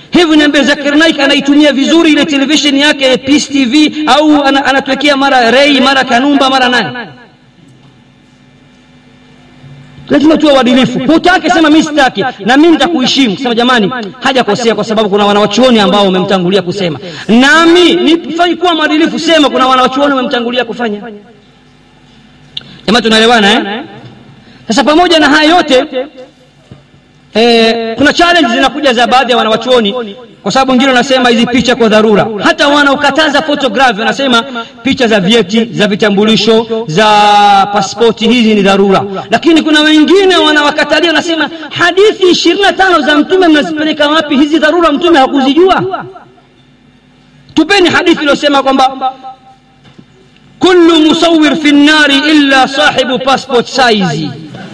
hivi niambie zakir naik anaitumia vizuri ile television yake peace tv au ana- anatuwekea mara rei mara kanumba mara nani lazima tuwe uadilifu hutake sema mi sitaki na mi nitakuheshimu sema jamani hajakosea kwa sababu kuna wanawachuoni ambao wamemtangulia kusema nami nifai kuwa mwadilifu sema kuna wanawachuoni wamemtangulia kufanya jamaa tunaelewana eh? sasa pamoja na haya yote eh, kuna challenge zinakuja za baadhi ya wanawachuoni kwa sababu wengine wanasema hizi picha kwa dharura hata wanaokataza photography wanasema picha za vyeti za vitambulisho za paspoti hizi ni dharura lakini kuna wengine wanawakatalia wanasema hadithi ishirini na tano za mtume mnazipeleka wapi hizi dharura mtume hakuzijua tupeni hadithi iliyosema kwamba kullu musawir fi nnari illa sahibu passport size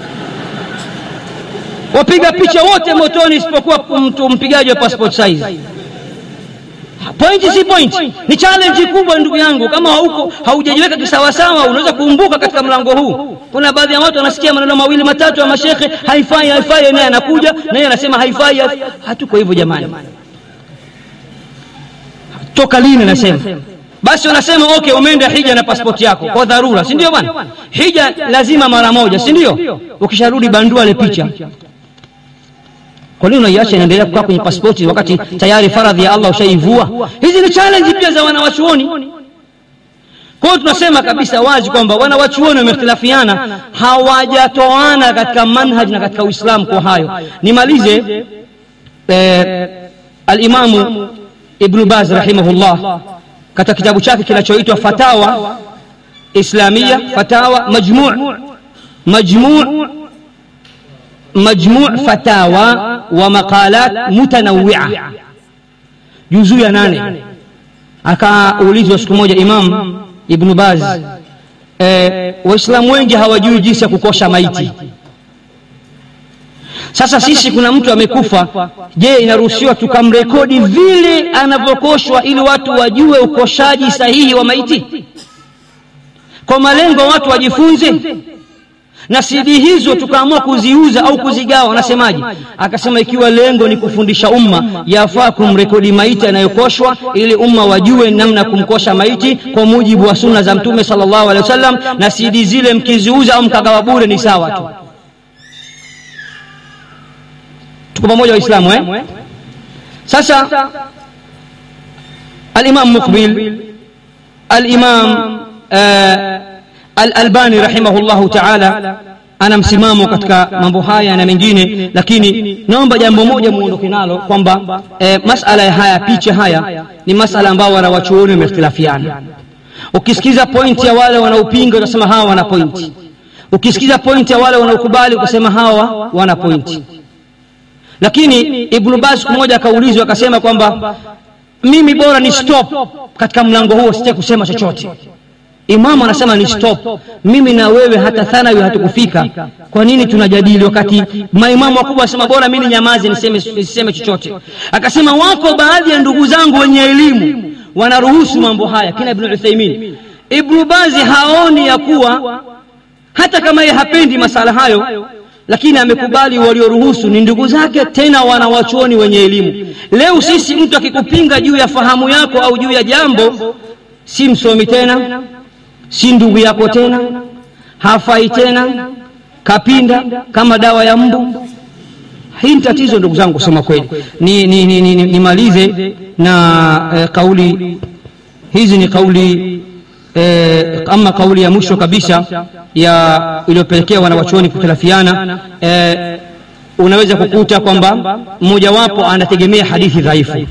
wapiga picha wote motoni isipokuwa mtu mpigaji wa passport size pointi si pointi ni challenge kubwa ndugu yangu kama hauko haujajiweka kisawasawa unaweza kuumbuka katika mlango huu kuna baadhi ya watu wanasikia maneno mawili matatu ya mashekhe haifai haifai naye anakuja naye anasema haifai hatuko hivyo jamani toka lini nasema basi wanasema okay umeenda hija na pasipoti yako kwa dharura si ndio bwana hija lazima mara moja si ndio ukisharudi bandua ile picha kwa nini unaiacha inaendelea kukaa kwenye pasipoti wakati tayari faradhi ya allah ushaivua hizi ni challenge pia za wanawachuoni kwa hiyo tunasema kabisa wazi kwamba wanawachuoni wamehtilafiana hawajatoana katika manhaj na katika uislamu kwa hayo nimalize eh, alimamu ibnu baz rahimahullah katika kitabu chake kinachoitwa fatawa islamia fatawa majmu majmu majmu fatawa wa maqalat mutanawia juzuu ya nane akaulizwa siku moja imam ibnu baz e, waislamu wengi hawajui jinsi ya kukosha maiti sasa sisi kuna mtu amekufa je inaruhusiwa tukamrekodi vile anavyokoshwa ili watu wajue ukoshaji sahihi wa maiti kwa malengo watu wajifunze na sidi hizo tukaamua kuziuza au kuzigawa anasemaje akasema ikiwa lengo ni kufundisha umma yafaa kumrekodi maiti anayokoshwa ili umma wajue namna ya kumkosha maiti kwa mujibu wa sunna za mtume sallallahu alaihi wasallam na sidi zile mkiziuza au mkagawa bure ni sawa tu tuko pamoja waislamu eh? sasa alimam muqbil alimam uh, alalbani rahimahullahu taala ana msimamo katika mambo haya na mengine lakini naomba jambo moja muondoke nalo kwamba e, masala ya haya picha haya ni masala ambao wanawachuoni wamehtilafiana ukisikiza pointi ya wale wanaopinga utasema hawa wana pointi ukisikiza pointi ya wale wanaokubali ukasema hawa wana pointi lakini ibnu baz siku moja akaulizwa akasema kwamba mimi bora ni stop katika mlango huo sitaki kusema chochote imamu anasema ni stop mimi na wewe hata thanawi hatukufika kwa nini tunajadili wakati maimamu wakubwa wanasema bora mimi nyamaze niseme, niseme chochote akasema wako baadhi ya ndugu zangu wenye elimu wanaruhusu mambo haya kina ibnu uthaimin ibnu bazi haoni ya kuwa hata kama yeye hapendi masala hayo lakini amekubali walioruhusu ni ndugu zake tena wanawachuoni wenye elimu leo sisi mtu akikupinga juu ya fahamu yako au juu ya jambo si msomi tena si ndugu yako tena hafai tena kapinda kama dawa ya mbu hii ni tatizo ndugu zangu kusema kweli nimalize ni, ni, ni, ni, ni na eh, kauli hizi ni kauli eh, ama kauli ya mwisho kabisa ya iliyopelekea wanawachuoni kukhtilafiana eh, unaweza kukuta kwamba mmojawapo anategemea hadithi dhaifu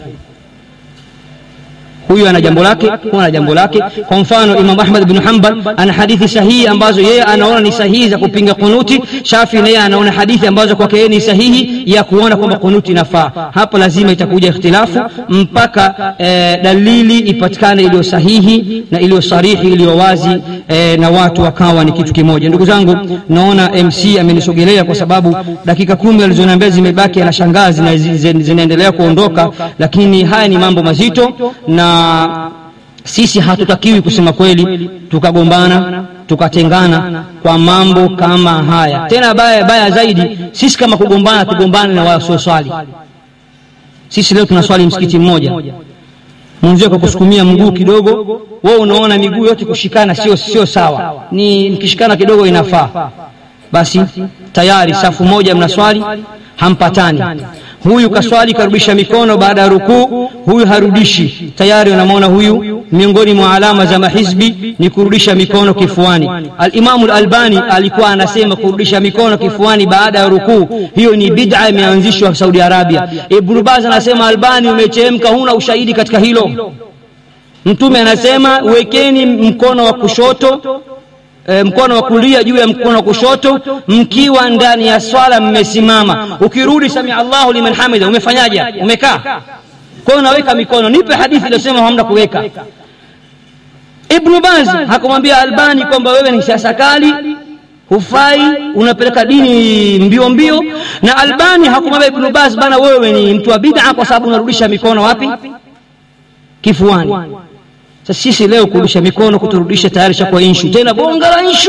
huyu ana jambo lake huyu ana jambo lake kwa mfano imam ahmad bnu hambal ana hadithi sahihi ambazo yeye anaona ni sahihi za kupinga kunuti shafi naye anaona hadithi ambazo kwake yeye ni sahihi ya kuona kwamba kunuti inafaa hapo lazima itakuja ikhtilafu mpaka e, dalili ipatikane iliyo sahihi na iliyo sarihi iliyo wazi e, na watu wakawa ni kitu kimoja ndugu zangu naona mc amenisogelea kwa sababu dakika kumi alizoniambia zimebaki anashangaa zinaendelea kuondoka lakini haya ni mambo mazito na sisi hatutakiwi kusema kweli tukagombana tukatengana kwa mambo kama haya tena baya baya zaidi sisi kama kugombana tugombane na wasioswali sisi leo tunaswali msikiti mmoja mwenzio kwa kusukumia mguu kidogo wewe unaona miguu yote kushikana sio sio sawa ni mkishikana kidogo inafaa basi tayari safu moja mnaswali hampatani huyu kaswali karudisha mikono baada ya rukuu huyu harudishi tayari unamwona huyu miongoni mwa alama za mahizbi ni kurudisha mikono kifuani alimamu lalbani alikuwa anasema kurudisha mikono kifuani baada ya rukuu hiyo ni bid'a imeanzishwa saudi arabia ibnu baz anasema albani umechemka huna ushahidi katika hilo mtume anasema wekeni mkono wa kushoto e, mkono wa kulia juu ya mkono wa kushoto mkiwa ndani ya swala mmesimama ukirudi samia allahu liman hamida umefanyaje umekaa kwa hiyo unaweka mikono nipe hadithi iliyosema hamna kuweka ibnu baz hakumwambia albani kwamba wewe ni siasa kali hufai unapeleka dini mbio mbio na albani hakumwambia ibnu baz bana wewe ni mtu wa bid'a kwa sababu unarudisha mikono wapi kifuani sasa sisi leo kurudisha mikono kuturudisha tayari shakuwa inshu tena bonga la inshu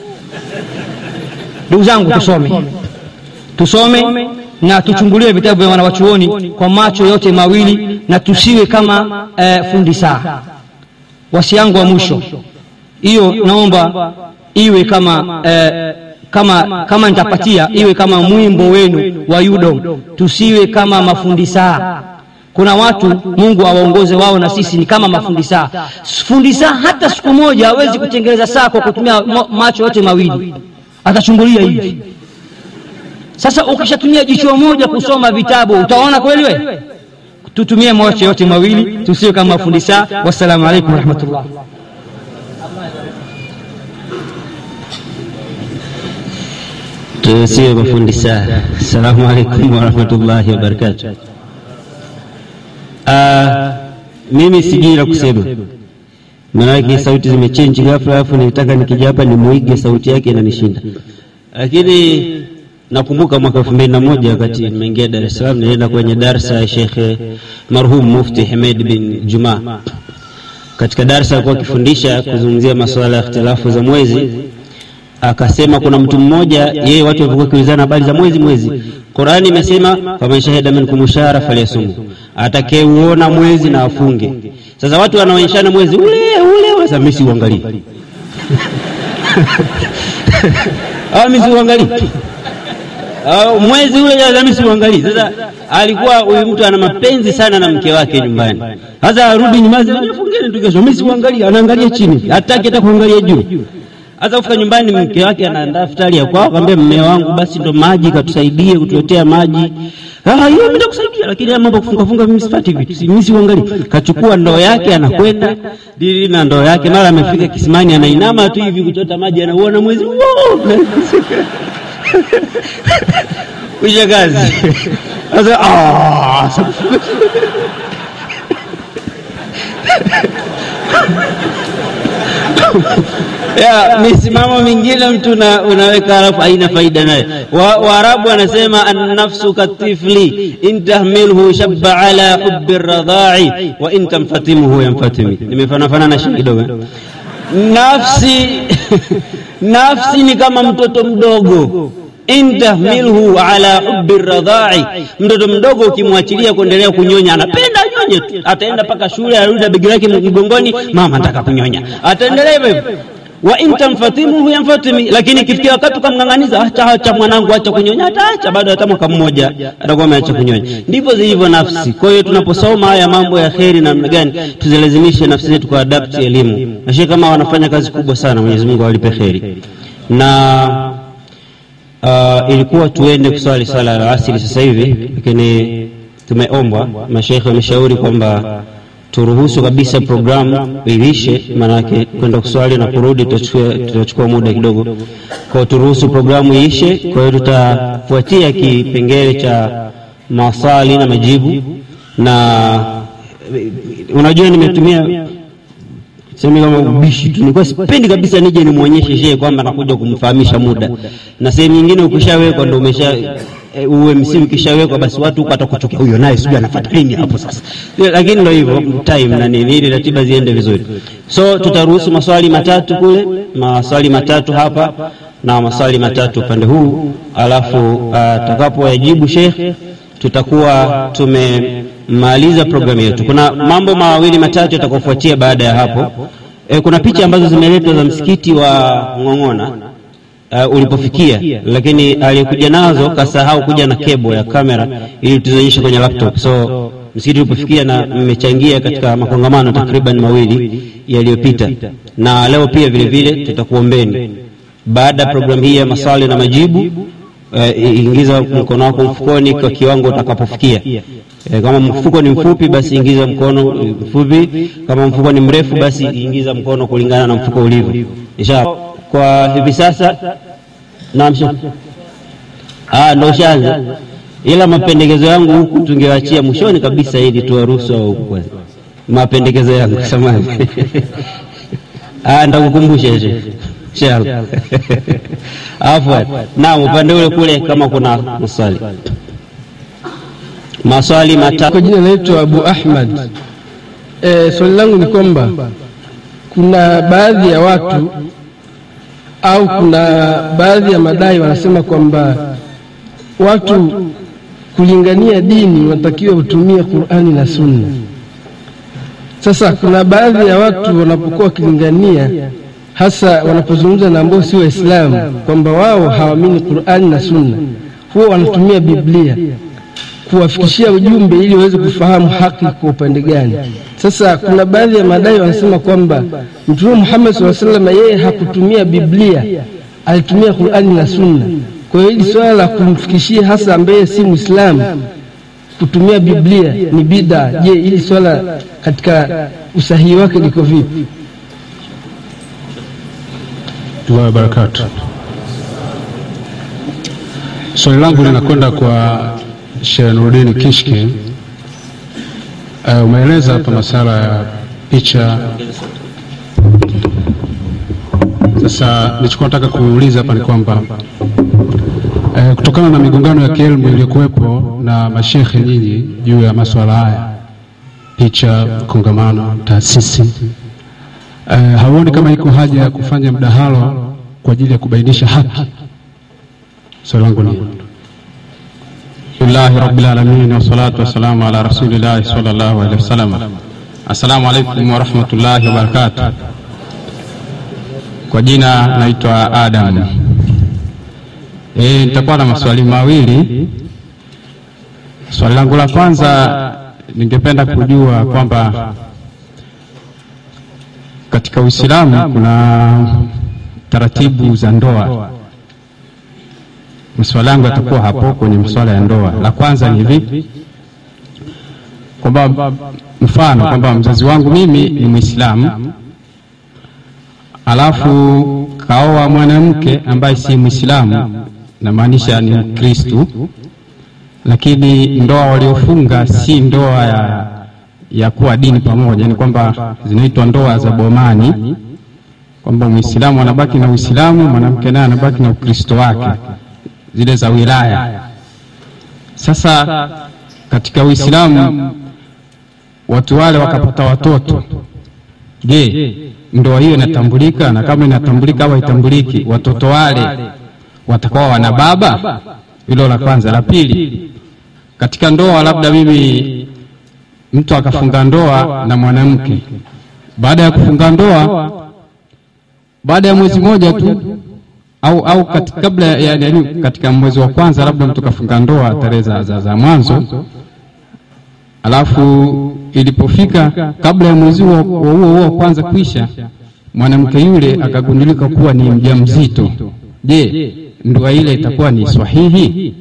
ndugu zangu tusome tusome na tuchungulie vitabu vya wanawachuoni kwa macho yote mawili na tusiwe kama eh, fundi saa wasi yangu wa mwisho hiyo naomba iwe kama eh, kama kama nitapatia iwe kama mwimbo wenu wa yudo tusiwe kama mafundi saa kuna watu mungu awaongoze wao na sisi ni kama mafundi saa fundi saa hata siku moja hawezi kutengeneza saa kwa kutumia macho yote mawili atachungulia hivi sasa ukishatumia jicho moja kusoma vitabu utaona kweli we tutumie macho yote mawili tusiwe kama mafundi saa wassalamu alaikum warahmatullah tusiwe mafundi saa assalamu alaikum warahmatullahi wabarakatuh Uh, mimi sijui la kusema, maanake sauti zimechenji ghafla, alafu nilitaka nikija hapa nimuige sauti yake inanishinda. Lakini nakumbuka mwaka elfu mbili na moja wakati nimeingia Dar es Salaam, nilienda kwenye darsa ya Shekhe marhum Mufti Hamed bin Juma. Katika darsa alikuwa akifundisha kuzungumzia masuala ya ikhtilafu za mwezi akasema kuna mtu mmoja yeye watu walikuwa kiulizana habari za mwezi mwezi qurani imesema faman shahida minkum shahra falyasumu atakayeuona mwezi na afunge sasa watu wanaonyeshana mwezi ule ule ule sasa mimi siuangalie au mimi siuangalie au mwezi ule sasa mimi siuangalie sasa alikuwa huyu mtu ana mapenzi sana na mke wake nyumbani sasa arudi nyumbani fungeni tu kesho mimi siuangalie anaangalia chini hataki hata kuangalia juu hasa kufika nyumbani mke wake anaandaa futari ya kwao akamwambia mme wangu basi ndo maji katusaidie kutuletea maji ah hiyo mimi nakusaidia lakini mambo kufunga funga mimi sipati vitu mimi siuangalie kachukua ndoo yake anakwenda dili na ndoo yake mara amefika kisimani anainama tu hivi kuchota maji anauona mwezi kuisha kazi sasa ah ya misimamo mingine mtu una, unaweka alafu haina faida naye waarabu wa wanasema annafsu katifli in tahmilhu shabba ala hubi radha'i wa in tamfatimuhu yamfatimi nimefanafana shi kidogo nafsi nafsi ni kama mtoto mdogo in tahmilhu ala hubi radha'i mtoto mdogo ukimwachilia kuendelea kunyonya anapenda anyonye tu ataenda mpaka shule arudi na begi lake mgongoni mama nataka kunyonya ataendelea hivyo wa in tamfatimuhu yamfatimi, lakini kifikia wakati ukamng'ang'aniza, acha acha mwanangu, acha kunyonya, ataacha baada ya hata mwaka mmoja atakuwa ameacha kunyonya. Ndivyo zilivyo nafsi. Kwa hiyo tunaposoma haya mambo ya kheri namna gani, tuzilazimishe nafsi zetu kwa adapti elimu. Nashii kama wanafanya kazi kubwa sana, Mwenyezi Mungu awalipe kheri. Na uh, ilikuwa tuende kuswali swala ya asili sasa hivi, lakini tumeombwa, mashekhe wameshauri kwamba turuhusu kabisa programu iishe, maanake kwenda kuswali na kurudi tutachukua muda kidogo. Kwa turuhusu programu iishe. Kwa hiyo tutafuatia kipengele cha maswali na majibu, na unajua nimetumia semi kama ubishi tu, nilikuwa sipendi kabisa nije nimwonyeshe shehe kwamba nakuja kumfahamisha muda, na sehemu nyingine ukishawekwa ndo umesha e, UMC ukishawekwa basi watu huko atakuchukia huyo naye sijui anafuata nini hapo sasa, lakini ndio hivyo time na nini, ili ratiba ziende vizuri. So tutaruhusu maswali matatu kule, maswali matatu hapa na maswali matatu upande huu, alafu atakapoyajibu shekhe tutakuwa tumemaliza programu yetu. Kuna mambo mawili matatu yatakayofuatia baada ya hapo. E, kuna picha ambazo zimeletwa za msikiti wa Ng'ong'ona uh, ulipofikia, lakini aliyekuja nazo kasahau kuja na kebo ya kamera ili tuzionyeshe kwenye laptop. So msikiti ulipofikia, na mmechangia katika makongamano takriban mawili yaliyopita, na leo pia vile vile tutakuombeni baada ya programu hii ya maswali na majibu Uh, ingiza mkono wako mfukoni kwa kiwango utakapofikia. Uh, kama mfuko ni mfupi, basi ingiza mkono mfupi. Kama mfuko ni mrefu, basi ingiza mkono kulingana na mfuko ulivyo. Inshallah, kwa hivi sasa naam, ah, ndo ushaanza, ila mapendekezo yangu huku tungewachia mwishoni kabisa, ili tuwaruhusu au huku kwanza. Mapendekezo yangu samahani. Ah, ndakukumbusha inshallah. Afwan. Naam, upande ule kule kama kuna maswali. Maswali matatu. Kwa jina naitwa Abu Ahmad. E, swali langu ni kwamba kuna baadhi ya watu au kuna baadhi ya madai wanasema kwamba watu kulingania dini wanatakiwa kutumia Qur'ani na Sunna. Sasa kuna baadhi ya watu wanapokuwa wakilingania hasa wanapozungumza na ambao si Waislamu kwamba wao hawaamini Qur'ani na Sunna, huwa wanatumia Biblia kuwafikishia ujumbe ili waweze kufahamu haki kwa upande gani. Sasa kuna baadhi ya madai wanasema kwamba Mtume Muhammad sallallahu alaihi wasallam yeye hakutumia Biblia, alitumia Qur'ani na Sunna. Kwa hiyo hili swala la kumfikishia hasa ambaye si Muislamu kutumia Biblia ni bid'a. Je, hili swala katika usahihi wake liko vipi? Allah wabarakatu. Swali langu linakwenda kwa Sheikh Nuruddin Kishki. Uh, umeeleza hapa masala ya picha. Sasa nilichokuwa nataka kuuliza hapa ni kwamba uh, kutokana na migongano ya kielimu iliyokuwepo na mashekhe nyinyi juu ya masuala haya, picha, kongamano, taasisi Uh, hauoni kama iko haja ya kufanya mdahalo kwa ajili ya kubainisha haki? Swali langu ni Alhamdulillahi rabbil alamin wassalatu wassalamu ala rasulillahi sallallahu alaihi wasallam. Assalamu alaikum warahmatullahi wabarakatuh. Kwa jina naitwa Adam. E, nitakuwa na maswali mawili. Swali langu la kwanza ningependa kujua kwamba katika Uislamu kuna taratibu za ndoa. Maswala yangu yatakuwa hapo kwenye masuala ya ndoa. La kwanza ni hivi kwamba mfano kwamba mzazi wangu mimi ni Muislamu, alafu kaoa mwanamke ambaye si Muislamu, namaanisha ni Mkristu, lakini ndoa waliofunga si ndoa ya ya kuwa dini pamoja, ni kwamba zinaitwa ndoa za bomani, kwamba Muislamu anabaki na Uislamu, mwanamke naye anabaki na Ukristo wake, zile za wilaya. Sasa katika Uislamu watu wale wakapata watoto, je, ndoa hiyo inatambulika? Na kama inatambulika au haitambuliki, watoto wale watakuwa wana baba? Hilo la kwanza. La pili, katika ndoa, labda mimi mtu akafunga ndoa na mwanamke, baada ya kufunga ndoa, baada ya mwezi mmoja tu au au katika, kabla ya yani, katika mwezi wa kwanza labda mtu kafunga ndoa tarehe za, za, za mwanzo, alafu ilipofika kabla ya mwezi huo huo wa kwanza kuisha, mwanamke yule akagundulika kuwa ni mjamzito. Je, ndoa ile itakuwa ni sahihi?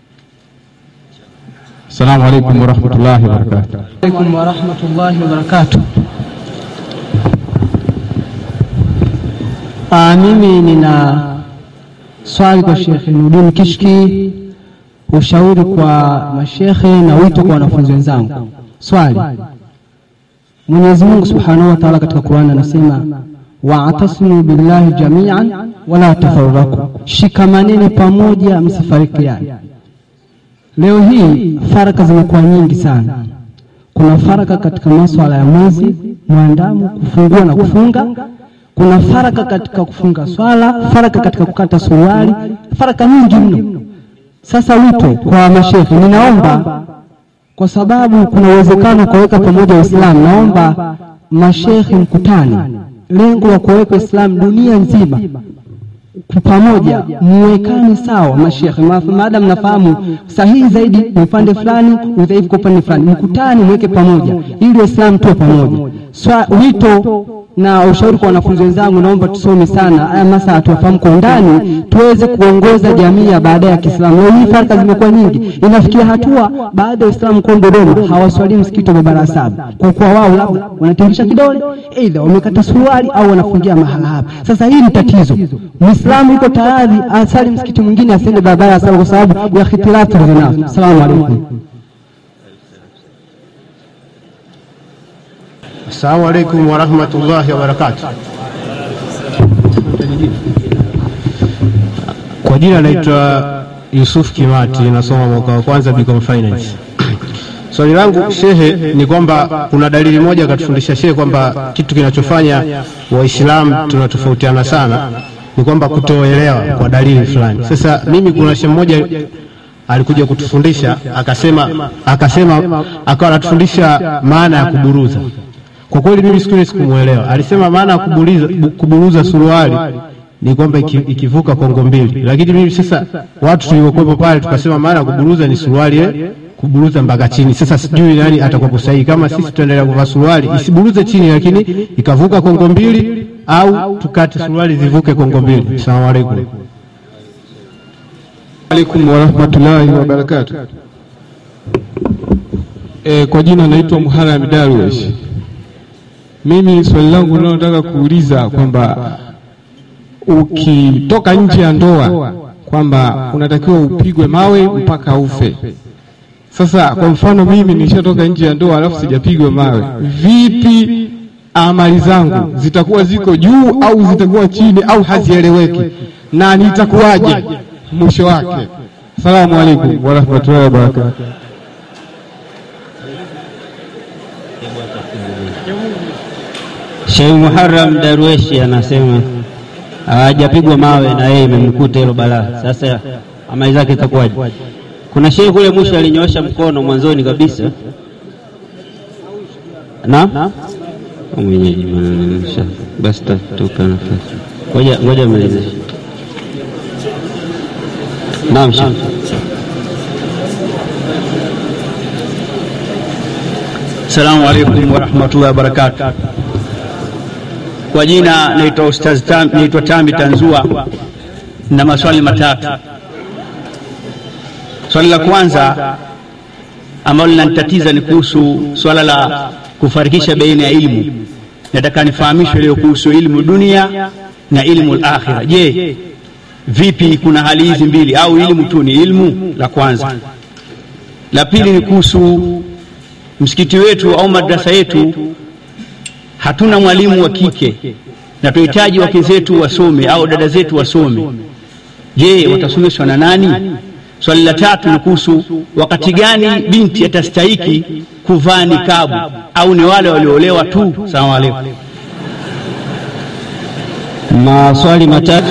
Assalamu alaikum warahmatullahi wabarakatuh. Alaikum warahmatullahi wabarakatuh. Ah, mimi nina swali kwa Sheikh Nuruddin Kishki, ushauri kwa mashekhe na wito kwa wanafunzi wenzangu. Swali, Mwenyezi Mungu Subhanahu wa Ta'ala katika Qur'an anasema wa'tasimu billahi jami'an wala tafarraku, shikamaneni pamoja msifarikiane. Leo hii faraka zimekuwa nyingi sana. Kuna faraka katika masuala ya mwezi mwandamo, kufungua na kufunga. Kuna faraka katika kufunga swala, faraka katika kukata suruali, faraka nyingi mno. Sasa wito kwa mashekhe, ninaomba kwa sababu kuna uwezekano wa kuweka pamoja Waislamu, naomba mashekhe mkutane, lengo la kuweka Uislamu dunia nzima kwa pamoja, muwekane sawa mashekhe, Ma- maadamu nafahamu sahihi zaidi ni upande fulani, udhaifu kwa upande fulani, mkutane muweke pamoja ili Waislamu tuwe pamoja. Swa, wito na ushauri kwa wanafunzi wenzangu, naomba tusome sana haya masala tuyafahamu kwa undani, tuweze kuongoza jamii ya baadaye ya Kiislamu. Leo hii farka zimekuwa nyingi, inafikia hatua baada ya Waislamu kwa Dodoma hawaswalii msikiti wa barabara saba kwa kuwa wao labda wanatingisha kidole, aidha wamekata suruali au wanafungia mahala hapa. Sasa hii ni tatizo. Muislamu yuko tayari asali msikiti mwingine asiende barabara ya saba kwa sababu ya hitilafu tulizonazo. Asalamu alaykum. Assalamu alaikum warahmatullahi wabarakatuh. Kwa jina naitwa Yusuf Kimati, nasoma mwaka wa kwanza Bcom Finance. Swali langu shehe ni kwamba kuna dalili moja akatufundisha shehe kwamba kitu kinachofanya Waislamu tunatofautiana sana ni kwamba kutoelewa kwa dalili fulani. Sasa mimi kuna shehe mmoja alikuja kutufundisha akasema, akasema akawa anatufundisha maana ya kuburuza kwa kweli mimi siku ile sikumuelewa. Alisema maana ya kuburuza, kuburuza suruali ni kwamba iki, ikivuka kongo mbili, lakini mimi sasa, watu tuliokuwepo pale tukasema maana ya kuburuza ni suruali eh, kuburuza mpaka chini. Sasa sijui nani atakuwa sahihi, kama sisi tutaendelea kuvaa suruali isiburuze chini, lakini ikavuka kongo mbili, au tukate suruali zivuke kongo mbili. Asalamu alaykum. alaikum warahmatullahi wabarakatuh. E, kwa jina naitwa Muharram Darwesh. Mimi swali langu linalotaka kuuliza kwamba ukitoka nje ya ndoa kwamba unatakiwa upigwe mawe mpaka ufe. Sasa kwa mfano mimi nishatoka nje ya ndoa alafu sijapigwa mawe, vipi amali zangu zitakuwa ziko juu au zitakuwa chini au hazieleweki, na nitakuwaje mwisho wake? Asalamu alaikum warahmatullahi wabarakatuh. Sheikh Muharram Darweshi anasema hajapigwa mawe na yeye imemkuta hilo balaa. Sasa amali zake itakuwaje? Kuna shehe kule mwisho alinyoosha mkono mwanzoni kabisa. Naam, mwenyeji bwana, basi tupe nafasi. Ngoja ngoja malize. Naam, shehe. Assalamu alaikum warahmatullahi wabarakatuh. Kwa jina naitwa Ustaz Tam, naitwa Tambi Tanzua na maswali matatu. Swali la kwanza ambalo linanitatiza ni kuhusu swala la kufarikisha baina ya ilmu. Nataka nifahamishwe leo kuhusu ilmu dunia na ilmu al-akhira. Je, vipi kuna hali hizi mbili au ilmu tu ni ilmu? La kwanza. La pili ni kuhusu msikiti wetu au madrasa yetu hatuna mwalimu wa kike na tunahitaji wake zetu wasome au dada zetu wasome. Je, watasomeshwa na nani? Swali la tatu ni kuhusu wakati gani binti atastahiki kuvaa nikabu au ni wale walioolewa tu? Salamu alaikum. Maswali matatu.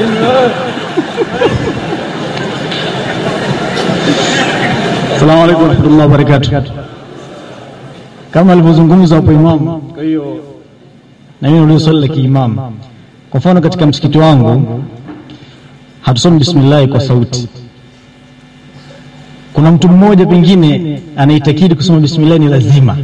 Assalamu alaikum warahmatullahi wabarakatuh. Kama alivyozungumza hapo imamu, kwa hiyo na mimi nauliza swali la kiimamu. Kwa mfano katika msikiti wangu hatusomi bismillahi kwa sauti. Kuna mtu mmoja pengine anaitakidi kusoma bismillahi ni lazima,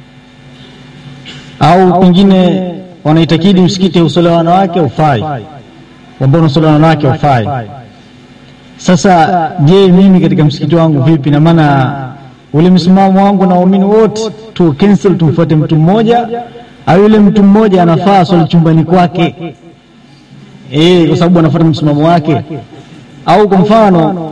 au pengine wanaitakidi msikiti usolewa wanawake ufai, ambao unasolewa wanawake ufai. Sasa je, mimi katika msikiti wangu vipi? Na maana ule msimamo wangu na waumini wote tu cancel, tumfuate mtu mmoja, au yule mtu mmoja anafaa swali chumbani kwake eh, kwa sababu anafuata msimamo wake, au kwa mfano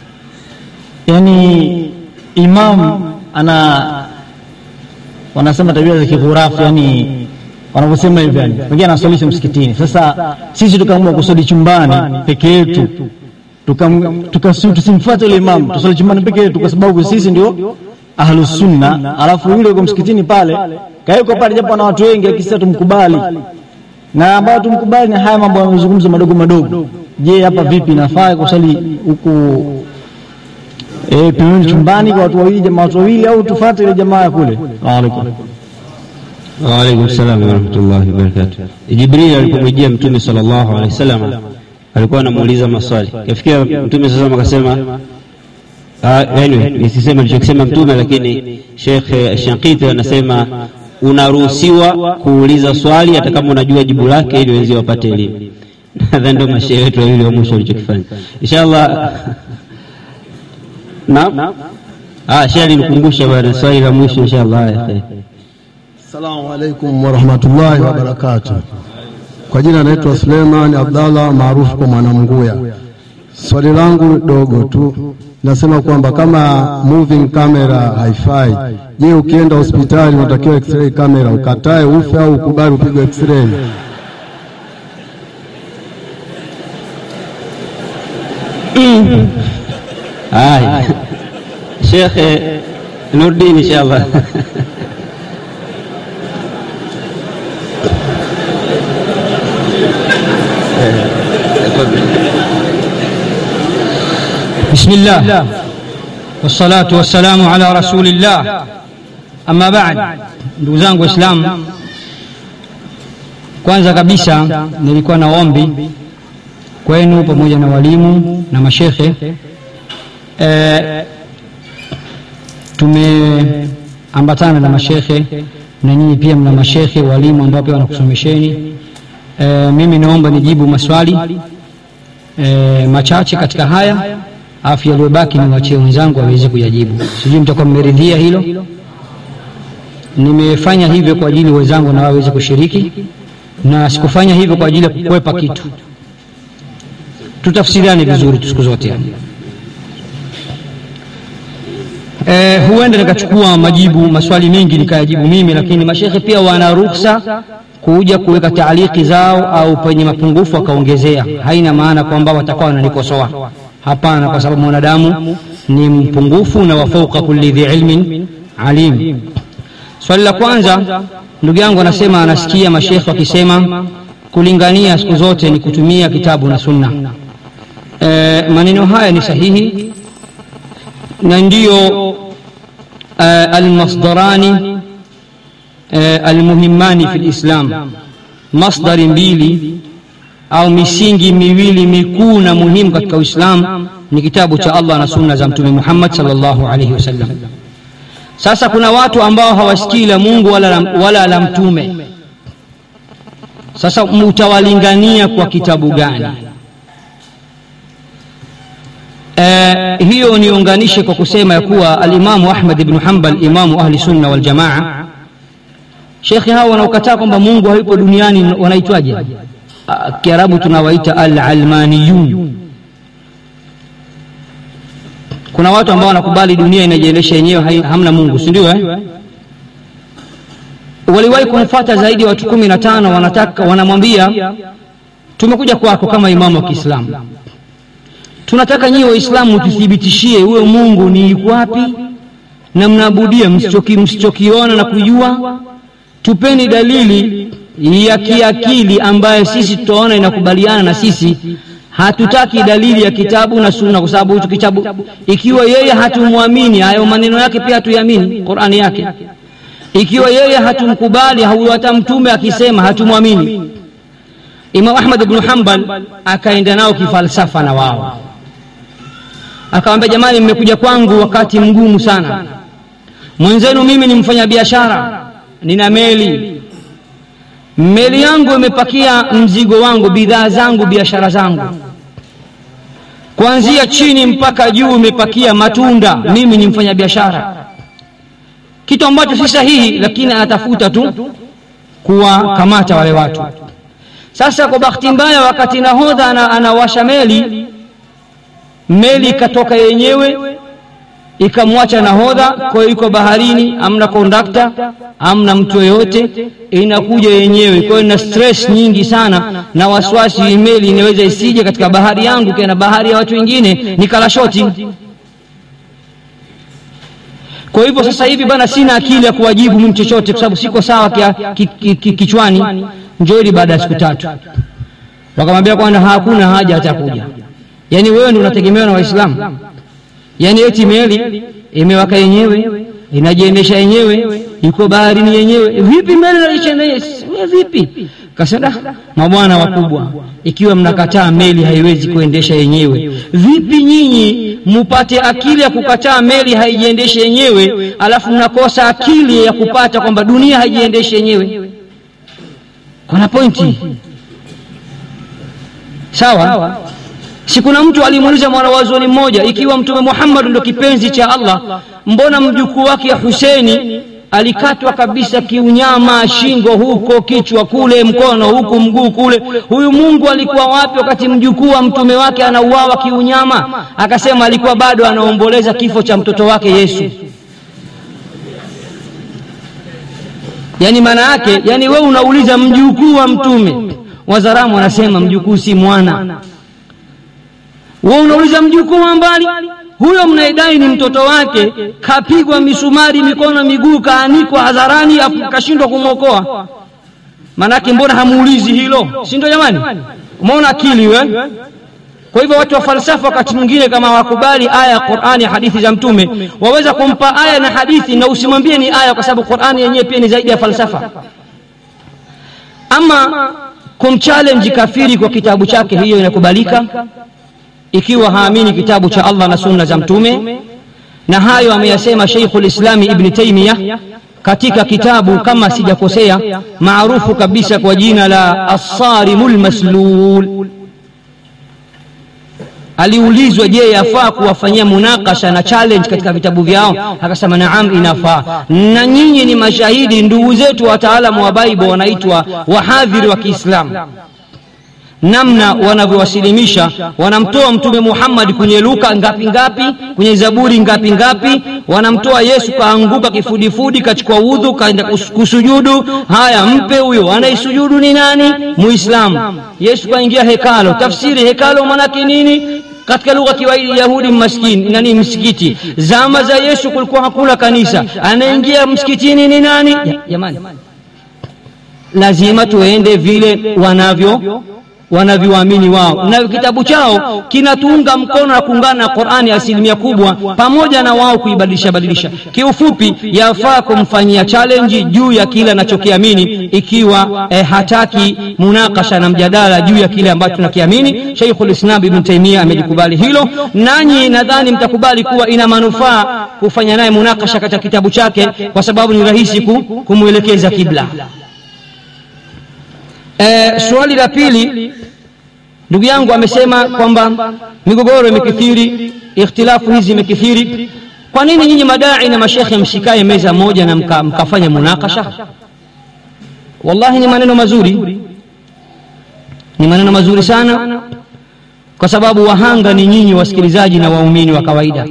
yani imam ana wanasema tabia za kighurafu, yani wanavyosema hivyo, yani wengine anaswalisha msikitini. Sasa sisi tukaamua kuswali chumbani peke yetu tukam- tukas- tusimfuate yule imam, tuswali chumbani peke yetu, kwa sababu sisi ndio ahlus sunna, alafu yule yuko msikitini pale kaweko pale, japo na watu wengi, lakini sisi tumkubali na ambao tumkubali na haya mambo yanayozungumza madogo madogo. Je, hapa vipi, inafaa kusali huku eh, pembeni chumbani kwa watu wawili, jamaa watu wawili, au tufuate ile jamaa ya kule. Waalaikum Waalaikum salam warahmatullahi wabarakatuh. Jibril alipomjia Mtume sallallahu alaihi wasallam alikuwa anamuuliza maswali, kafikia Mtume sasa akasema anyway, nisisema alichokisema Mtume, lakini Sheikh Shankiti anasema unaruhusiwa kuuliza swali hata kama unajua jibu lake, ili wenzio wapate elimu. Nadhani ndio mashehe wetu wawili wa mwisho walichokifanya. Inshallah, naam. Ah, shehe alinikumbusha bwana, swali la mwisho inshallah. Haya, khair. Assalamu alaikum warahmatullahi wabarakatuh. Kwa jina naitwa Suleiman Abdallah maarufu kwa Mwanamguya. Swali langu dogo tu, nasema kwamba kama moving camera haifai, je, ukienda hospitali unatakiwa x-ray camera ukatae ufe au ukubali upigwe x-ray? Haya, Sheikh Nurdin inshallah. بسم الله والصلاة والسلام على رسول الله أما بعد ndugu zangu Waislamu, kwanza kabisa nilikuwa na ombi kwenu pamoja na walimu na mashekhe e, tumeambatana na mashekhe na nyinyi pia mna mashekhe walimu ambao pia wanakusomesheni. E, mimi naomba nijibu maswali e, machache katika haya afu yaliyobaki niwachie wenzangu waweze kuyajibu. Sijui mtakuwa mmeridhia hilo. Nimefanya hivyo kwa ajili wenzangu na waweze kushiriki, na sikufanya hivyo kwa ajili ya kukwepa kitu. Tutafsiriane vizuri tu siku zote. E, huenda nikachukua majibu maswali mengi nikayajibu mimi, lakini mashekhe pia wana ruhusa kuja kuweka taaliki zao au penye mapungufu wakaongezea. Haina maana kwamba watakuwa wananikosoa Hapana, kwa sababu mwanadamu ni mpungufu na wa fauqa kulli dhi ilmin alim. Swali la kwanza, ndugu yangu anasema anasikia mashekhe wakisema kulingania siku zote ni kutumia kitabu na sunna. E, maneno haya ni sahihi na ndiyo e, almasdarani e, almuhimmani fi lislam, masdari mbili au misingi miwili mikuu na muhimu katika Uislamu ni kitabu cha Allah na sunna za Mtume Muhammad sallallahu alaihi wasallam. Sasa kuna watu ambao hawasikii la Mungu wala la, wala la Mtume. Sasa mutawalingania kwa kitabu gani? E, hiyo niunganishe kwa kusema ya kuwa alimamu Ahmad ibn Hanbal, imamu ahli sunna wal jamaa, shekhi hao wanaokataa kwamba Mungu hayupo duniani wanaitwaje? Kiarabu tunawaita al-almaniyun. Kuna watu ambao wanakubali dunia inajiendesha yenyewe, hamna Mungu, si ndio eh? Waliwahi kumfuata zaidi ya watu kumi na tano, wanataka wanamwambia, tumekuja kwako kama imamu wa Kiislamu, tunataka nyinyi Waislamu tuthibitishie huyo Mungu ni yuko wapi na mnaabudia msichoki msichokiona na kujua, tupeni dalili ya kiakili ambayo sisi tutaona inakubaliana na sisi. Hatutaki dalili ya kitabu na sunna, kwa sababu hicho kitabu, ikiwa yeye hatumwamini, hayo maneno yake pia hatuamini, Qur'ani yake. Ikiwa yeye hatumkubali, huyo hata mtume akisema hatumwamini. Imam Ahmad ibn Hanbal akaenda nao kifalsafa na wao, akamwambia, jamani, mmekuja kwangu wakati mgumu sana, mwenzenu mimi ni mfanya biashara, nina meli meli yangu imepakia mzigo wangu, bidhaa zangu, biashara zangu, kuanzia chini mpaka juu imepakia matunda. Mimi ni mfanya biashara, kitu ambacho si sahihi, lakini anatafuta tu kuwakamata wale watu. Sasa kwa bahati mbaya, wakati nahodha anawasha meli, meli ikatoka yenyewe ikamwacha nahodha. Kwa hiyo iko baharini, amna kondakta, amna mtu yoyote, inakuja yenyewe. Kwa hiyo na stress nyingi sana na wasiwasi, meli inaweza isije katika bahari yangu, kana bahari ya watu wengine, nikala shoti. Kwa hivyo sasa hivi bana, sina akili ya kuwajibu mimi chochote, kwa sababu siko sawa kia, ki, ki, ki, kichwani. Njooni baada ya siku tatu. Wakamwambia kwamba hakuna haja hata kuja, yaani wewe ndio unategemewa na Waislamu yaani eti meli imewaka yenyewe inajiendesha yenyewe iko baharini yenyewe vipi meli inajiendesha vipi kasema mabwana wakubwa ikiwa mnakataa meli haiwezi kuendesha yenyewe vipi nyinyi mupate akili ya kukataa meli haijiendeshe yenyewe alafu mnakosa akili ya kupata kwamba dunia haijiendeshe yenyewe kuna pointi sawa si kuna mtu alimuuliza mwanawazuoni mmoja ikiwa mtume muhammad ndo kipenzi cha allah mbona mjukuu wake huseini alikatwa kabisa kiunyama shingo huko kichwa kule mkono huku mguu kule huyu mungu alikuwa wapi wakati mjukuu wa mtume wake anauawa kiunyama akasema alikuwa bado anaomboleza kifo cha mtoto wake yesu yaani maana yake yani wewe unauliza mjukuu wa mtume wazaramu wanasema mjukuu si mwana wewe unauliza mjukuu wa mbali huyo mnaidai ni mtoto wake kapigwa misumari mikono miguu kaanikwa hadharani kashindwa kumwokoa manake mbona hamuulizi hilo si ndio jamani umeona akili we kwa hivyo watu wa falsafa wakati mwingine kama wakubali aya ya qurani hadithi za mtume waweza kumpa aya na hadithi na usimwambie ni aya kwa sababu qurani yenyewe pia ni zaidi ya falsafa ama kumchallenge kafiri kwa kitabu chake hiyo inakubalika ikiwa haamini kitabu cha allah na sunna za mtume na hayo ameyasema sheikhu lislami ibni taimiya katika kitabu kama sijakosea maarufu kabisa kwa jina la assarimu lmaslul aliulizwa je yafaa kuwafanyia munakasha na challenge katika vitabu vyao akasema naam inafaa na nyinyi ni mashahidi ndugu zetu wataalamu wa baibo wanaitwa wahadhiri wa kiislamu namna wanavyowasilimisha wanamtoa mtume muhammadi kwenye luka ngapi ngapi kwenye zaburi ngapi ngapi wanamtoa yesu kaanguka kifudifudi kachukua udhu kaenda kusujudu haya mpe huyo anaisujudu ni nani muislamu yesu kaingia hekalo tafsiri hekalo manake nini katika lugha kiwaidi yahudi maskini nani msikiti zama za yesu kulikuwa hakuna kanisa anaingia msikitini ni nani jamani lazima tuende vile wanavyo wanavyoamini wao na kitabu chao kinatuunga mkono na kuungana na qurani asilimia kubwa pamoja na wao kuibadilisha badilisha kiufupi yafaa kumfanyia challenge juu ya kile anachokiamini ikiwa eh, hataki munakasha na mjadala juu ya kile ambacho tunakiamini sheikhulislam ibn taimia amelikubali hilo nanyi nadhani mtakubali kuwa ina manufaa kufanya naye munakasha katika kitabu chake kwa sababu ni rahisi kumwelekeza kibla E, swali la pili ndugu yangu amesema kwamba migogoro imekithiri ikhtilafu hizi imekithiri kwa nini nyinyi madai na mashekhe msikae meza moja na mka, mkafanya munakasha wallahi ni maneno mazuri ni maneno mazuri sana kwa sababu wahanga ni nyinyi wasikilizaji na waumini wa kawaida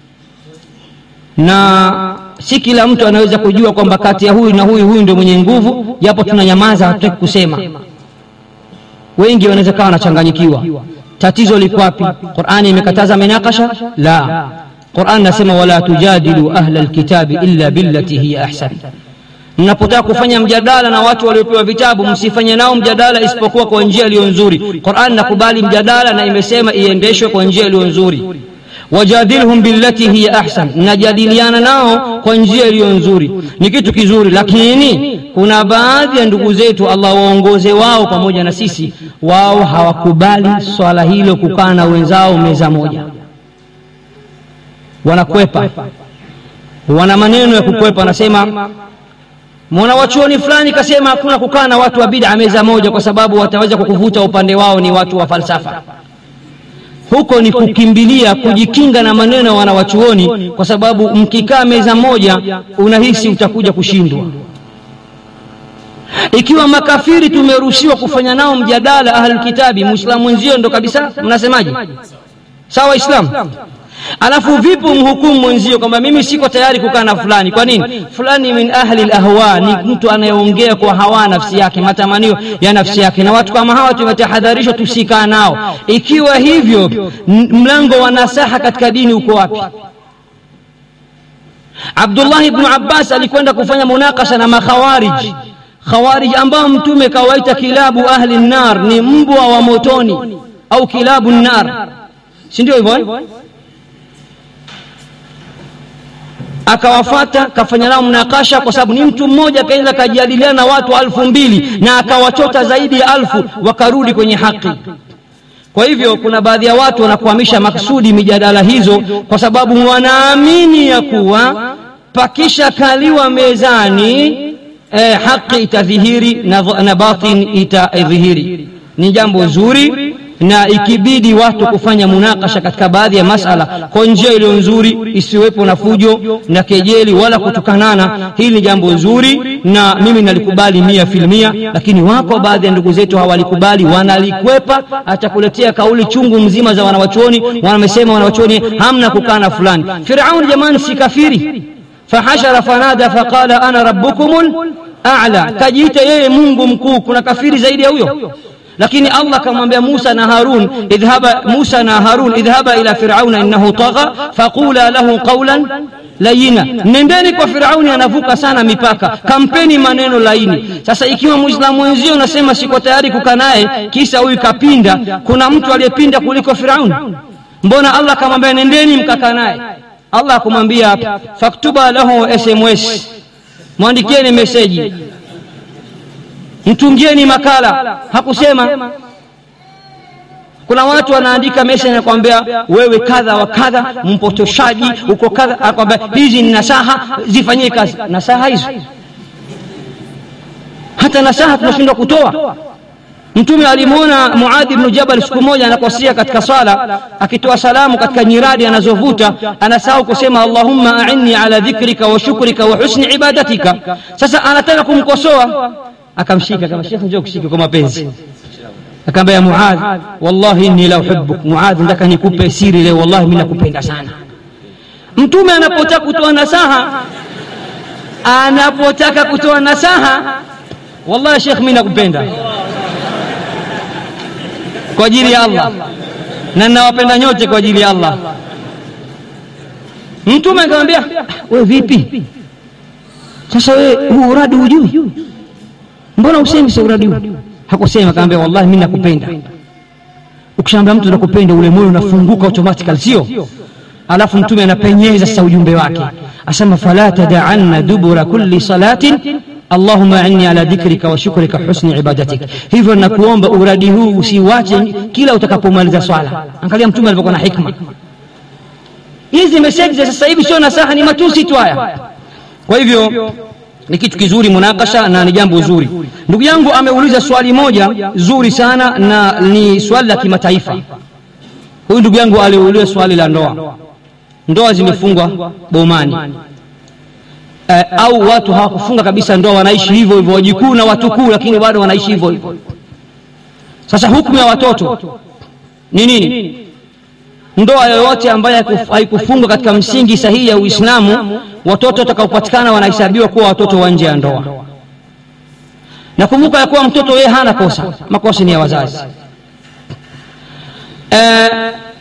na si kila mtu anaweza kujua kwamba kati ya huyu na huyu huyu ndio mwenye nguvu japo tunanyamaza hatutaki kusema wengi wanaweza kawa wanachanganyikiwa tatizo liko wapi qurani imekataza minakasha la quran nasema wala tujadilu ahla lkitabi illa billati hiya ahsan mnapotaka kufanya mjadala na watu waliopewa vitabu msifanye nao mjadala isipokuwa kwa njia iliyo nzuri quran nakubali mjadala na imesema iendeshwe kwa njia iliyo nzuri wajadilhum billati hiya ahsan najadiliana nao kwa njia iliyo nzuri ni kitu kizuri lakini kuna baadhi ya ndugu zetu allah waongoze wao pamoja na sisi wao hawakubali swala hilo kukaa na wenzao meza moja wanakwepa wana maneno ya kukwepa wanasema mwana wachuoni fulani kasema hakuna kukaa na watu wa bid'a meza moja kwa sababu wataweza kukuvuta upande wao ni watu wa falsafa huko ni kukimbilia kujikinga na maneno ya wanawachuoni kwa sababu mkikaa meza moja unahisi utakuja kushindwa ikiwa makafiri tumeruhusiwa kufanya nao mjadala ahlulkitabi muislamu mwenzio ndo kabisa mnasemaje sawa islam alafu vipi mhukumu mwenzio kwamba mimi siko tayari kukaa na fulani kwa nini fulani min ahli lahwa ni mtu anayeongea kwa hawa nafsi yake matamanio ya nafsi yake na watu kama hawa tumetahadharishwa tusikaa nao ikiwa hivyo mlango wa nasaha katika dini uko wapi abdullah ibnu abbas alikwenda kufanya munakasha na makhawarij khawarij ambao mtume kawaita kilabu ahli nar ni mbwa wa motoni au kilabu nar si ndio hivyo akawafata kafanya nao mnakasha kwa sababu ni mtu mmoja kaenda kajadiliana na watu alfu mbili na akawachota zaidi ya alfu wakarudi kwenye haki kwa hivyo kuna baadhi ya watu wanakuhamisha maksudi mijadala hizo kwa sababu wanaamini ya kuwa pakisha kaliwa mezani eh, haki itadhihiri na, na batin itadhihiri ni jambo zuri na ikibidi watu kufanya munakasha katika baadhi ya masala kwa njia iliyo nzuri isiwepo na fujo na kejeli wala kutukanana hili ni jambo nzuri na mimi nalikubali mia filmia lakini wako baadhi ya ndugu zetu hawalikubali wanalikwepa atakuletea kauli chungu mzima za wanawachuoni wamesema wanawachuoni hamna kukana fulani firauni jamani si kafiri fahashara fanada faqala ana rabbukum a'la kajiita yeye mungu mkuu kuna kafiri zaidi ya huyo lakini allah akamwambia musa na harun idhhaba musa na harun idhhaba ila firauna innahu tagha faqula lahu qawlan layina nendeni kwa firauni anavuka sana mipaka kampeni maneno laini sasa ikiwa muislamu wenzio unasema siko tayari kukaa naye kisa huyu kapinda kuna mtu aliyepinda kuliko firauni mbona allah akamwambia nendeni mkakaa naye allah akumwambia faktuba lahu sms mwandikieni meseji mtungieni makala hakusema kuna watu wanaandika message nakwambia wewe kadha wa kadha mpotoshaji uko kadha akwambia hizi ni nasaha zifanyie kazi nasaha hizo hata nasaha tunashindwa kutoa mtume alimwona muadhi bnu jabal siku moja anakosea katika swala akitoa salamu katika nyiradi anazovuta anasahau kusema allahumma ainni ala dhikrika wa shukrika wa husni ibadatika sasa anataka kumkosoa akamshika kama shekhe njoo kushike kwa mapenzi akaambia ya muadh wallahi inni la uhibbuk muadh nataka nikupe siri leo wallahi mimi nakupenda sana mtume anapotaka kutoa nasaha anapotaka kutoa nasaha wallahi shekh mimi nakupenda kwa ajili ya Allah na ninawapenda nyote kwa ajili ya Allah mtume akamwambia wewe vipi sasa wewe huu uradi hujui mbona usemi sa uradi huu hakusema akamwambia wallahi mimi nakupenda ukishaambia mtu nakupenda ule moyo unafunguka automatically sio alafu mtume anapenyeza sasa ujumbe wake asema fala tada'anna dubura kulli salatin allahumma inni ala dhikrika wa shukrika husni ibadatik hivyo nakuomba uradi huu usiwache kila utakapomaliza swala angalia mtume alivyokuwa na hikma hizi meseji za sasa hivi sio nasaha ni matusi tu haya kwa hivyo ni kitu kizuri munakasha na ni jambo zuri ndugu yangu ameuliza swali moja zuri sana na ni swali la kimataifa huyu ndugu yangu aliuliza swali la ndoa ndoa zimefungwa bomani eh, au watu hawakufunga kabisa ndoa wanaishi hivyo hivyo wajikuu na watukuu lakini bado wanaishi hivyo hivyo sasa hukumu ya watoto ni nini ndoa yoyote ambayo haikufungwa katika msingi sahihi ya uislamu watoto watakaopatikana wanahesabiwa kuwa watoto wa nje ya ndoa nakumbuka ya kuwa mtoto yeye hana kosa makosa ni ya wazazi eh,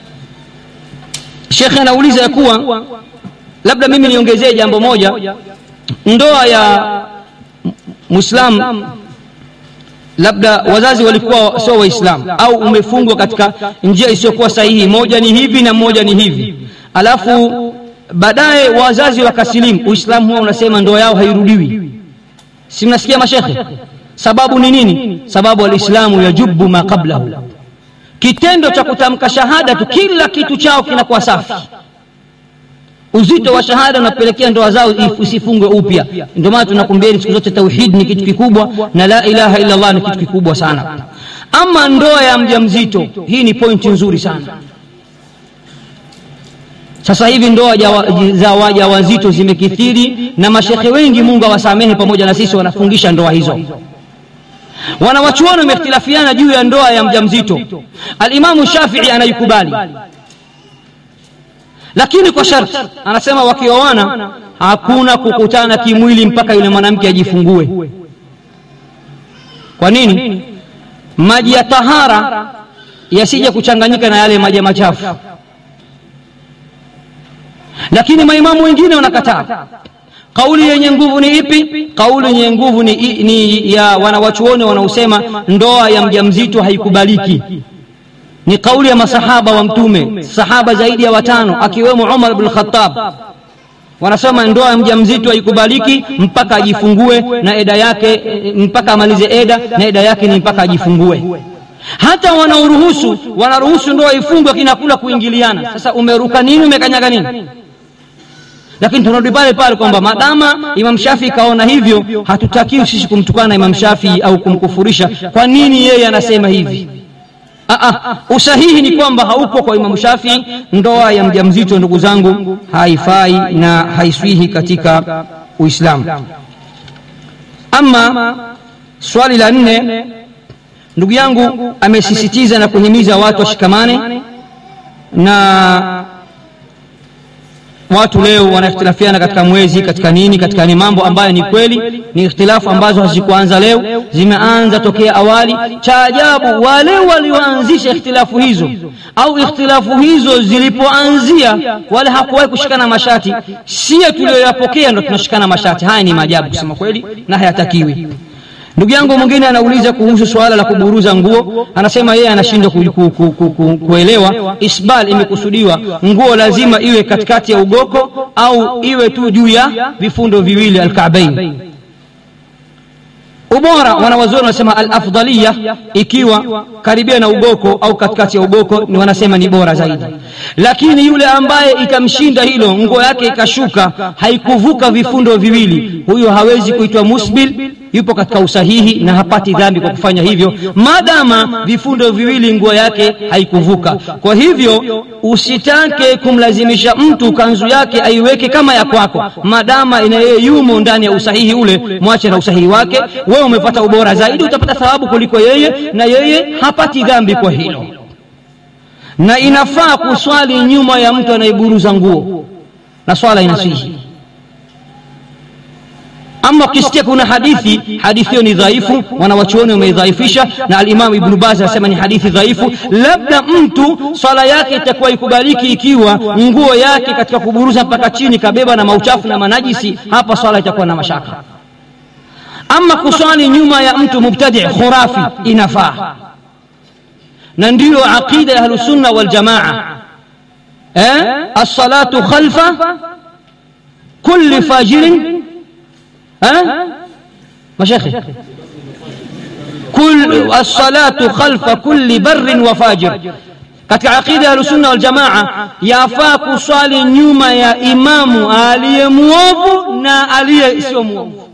shekhe anauliza ya kuwa labda mimi niongezee jambo moja ndoa ya mwislam labda wazazi walikuwa sio waislamu au umefungwa katika njia isiyokuwa sahihi moja ni hivi na moja ni hivi alafu baadaye wazazi wakasilimu uislamu huwa unasema ndoa yao hairudiwi si mnasikia mashekhe sababu ni nini sababu alislamu yajubu ma qablahu kitendo cha kutamka shahada tu kila kitu chao kinakuwa safi uzito wa shahada unapelekea ndoa zao isifungwe upya ndio maana tunakumbieni siku zote tauhid ni kitu kikubwa na la ilaha illa allah ni kitu kikubwa sana ama ndoa ya mjamzito hii ni pointi nzuri sana sasa hivi ndoa za wajawazito zimekithiri na mashekhe wengi mungu awasamehe pamoja na sisi wanafungisha ndoa hizo wanawachuoni wamehtilafiana juu ya ndoa ya mjamzito alimamu shafii anaikubali lakini kwa sharti anasema wakioana hakuna kukutana kimwili mpaka yule mwanamke ajifungue kwa nini maji ya tahara yasije kuchanganyika na yale maji machafu lakini maimamu wengine wanakataa kauli yenye nguvu ni ipi kauli yenye nguvu ni, ni ya wanawachuoni wanaosema ndoa ya mjamzito haikubaliki ni kauli ya masahaba wa mtume sahaba zaidi ya watano akiwemo umar bn khatab wanasema ndoa ya mjamzito haikubaliki mpaka ajifungue na eda yake eh, mpaka amalize eda na eda yake ni mpaka ajifungue hata wanaoruhusu wanaruhusu ndoa ifungwe kinakula kuingiliana sasa umeruka nini umekanyaga nini lakini tunarudi pale pale kwamba madama imam shafii kaona hivyo hatutakiwi sisi kumtukana imam shafii au kumkufurisha kwa nini yeye anasema hivi Aa, usahihi ni kwamba haupo kwa imamu shafii ndoa ya mjamzito ndugu zangu haifai na haiswihi katika uislamu ama swali la nne ndugu yangu amesisitiza na kuhimiza watu washikamane na watu leo wanakhtilafiana katika mwezi katika nini katika ni mambo ambayo ni kweli ni ikhtilafu ambazo hazikuanza leo zimeanza tokea awali cha ajabu wale walioanzisha ikhtilafu hizo au ikhtilafu hizo zilipoanzia wale hakuwahi kushikana mashati sie tulioyapokea ndo tunashikana mashati haya ni maajabu kusema kweli na hayatakiwi ndugu yangu mwingine anauliza kuhusu suala la kuburuza nguo anasema yeye anashindwa ku, ku, ku, ku, ku, kuelewa isbal imekusudiwa nguo lazima iwe katikati ya ugoko au iwe tu juu ya vifundo viwili alkabain ubora wanawazuoni wanasema alafdaliya ikiwa karibia na ugoko au katikati ya ugoko ni wanasema ni bora zaidi lakini yule ambaye itamshinda hilo nguo yake ikashuka haikuvuka vifundo viwili huyo hawezi kuitwa musbil yupo katika usahihi na hapati dhambi kwa kufanya hivyo madama vifundo viwili nguo yake haikuvuka kwa hivyo usitake kumlazimisha mtu kanzu yake aiweke kama ya kwako madama ina yeye yumo ndani ya usahihi ule mwache na usahihi wake wewe umepata ubora zaidi utapata thawabu kuliko yeye na yeye hapati dhambi kwa hilo na inafaa kuswali nyuma ya mtu anayeburuza nguo na swala inasihi ama ukisikia kuna hadithi hadithi hiyo ni dhaifu wanawachuoni wameidhaifisha na alimamu ibnu baz anasema ni hadithi dhaifu labda mtu swala yake itakuwa ikubaliki ikiwa nguo yake katika kuburuza mpaka chini kabeba na mauchafu na manajisi hapa swala itakuwa na mashaka ama kuswali nyuma ya mtu mubtadi khurafi inafaa na ndiyo aqida ya ahlusunna waljamaa eh? alsalatu khalfa kulli fajirin ها مشايخي كل الصلاة خلف كل بر وفاجر katika aqida ya ahlusunna waljamaa yafaa kuswali nyuma ya imamu aliye mwovu na aliye sio mwovu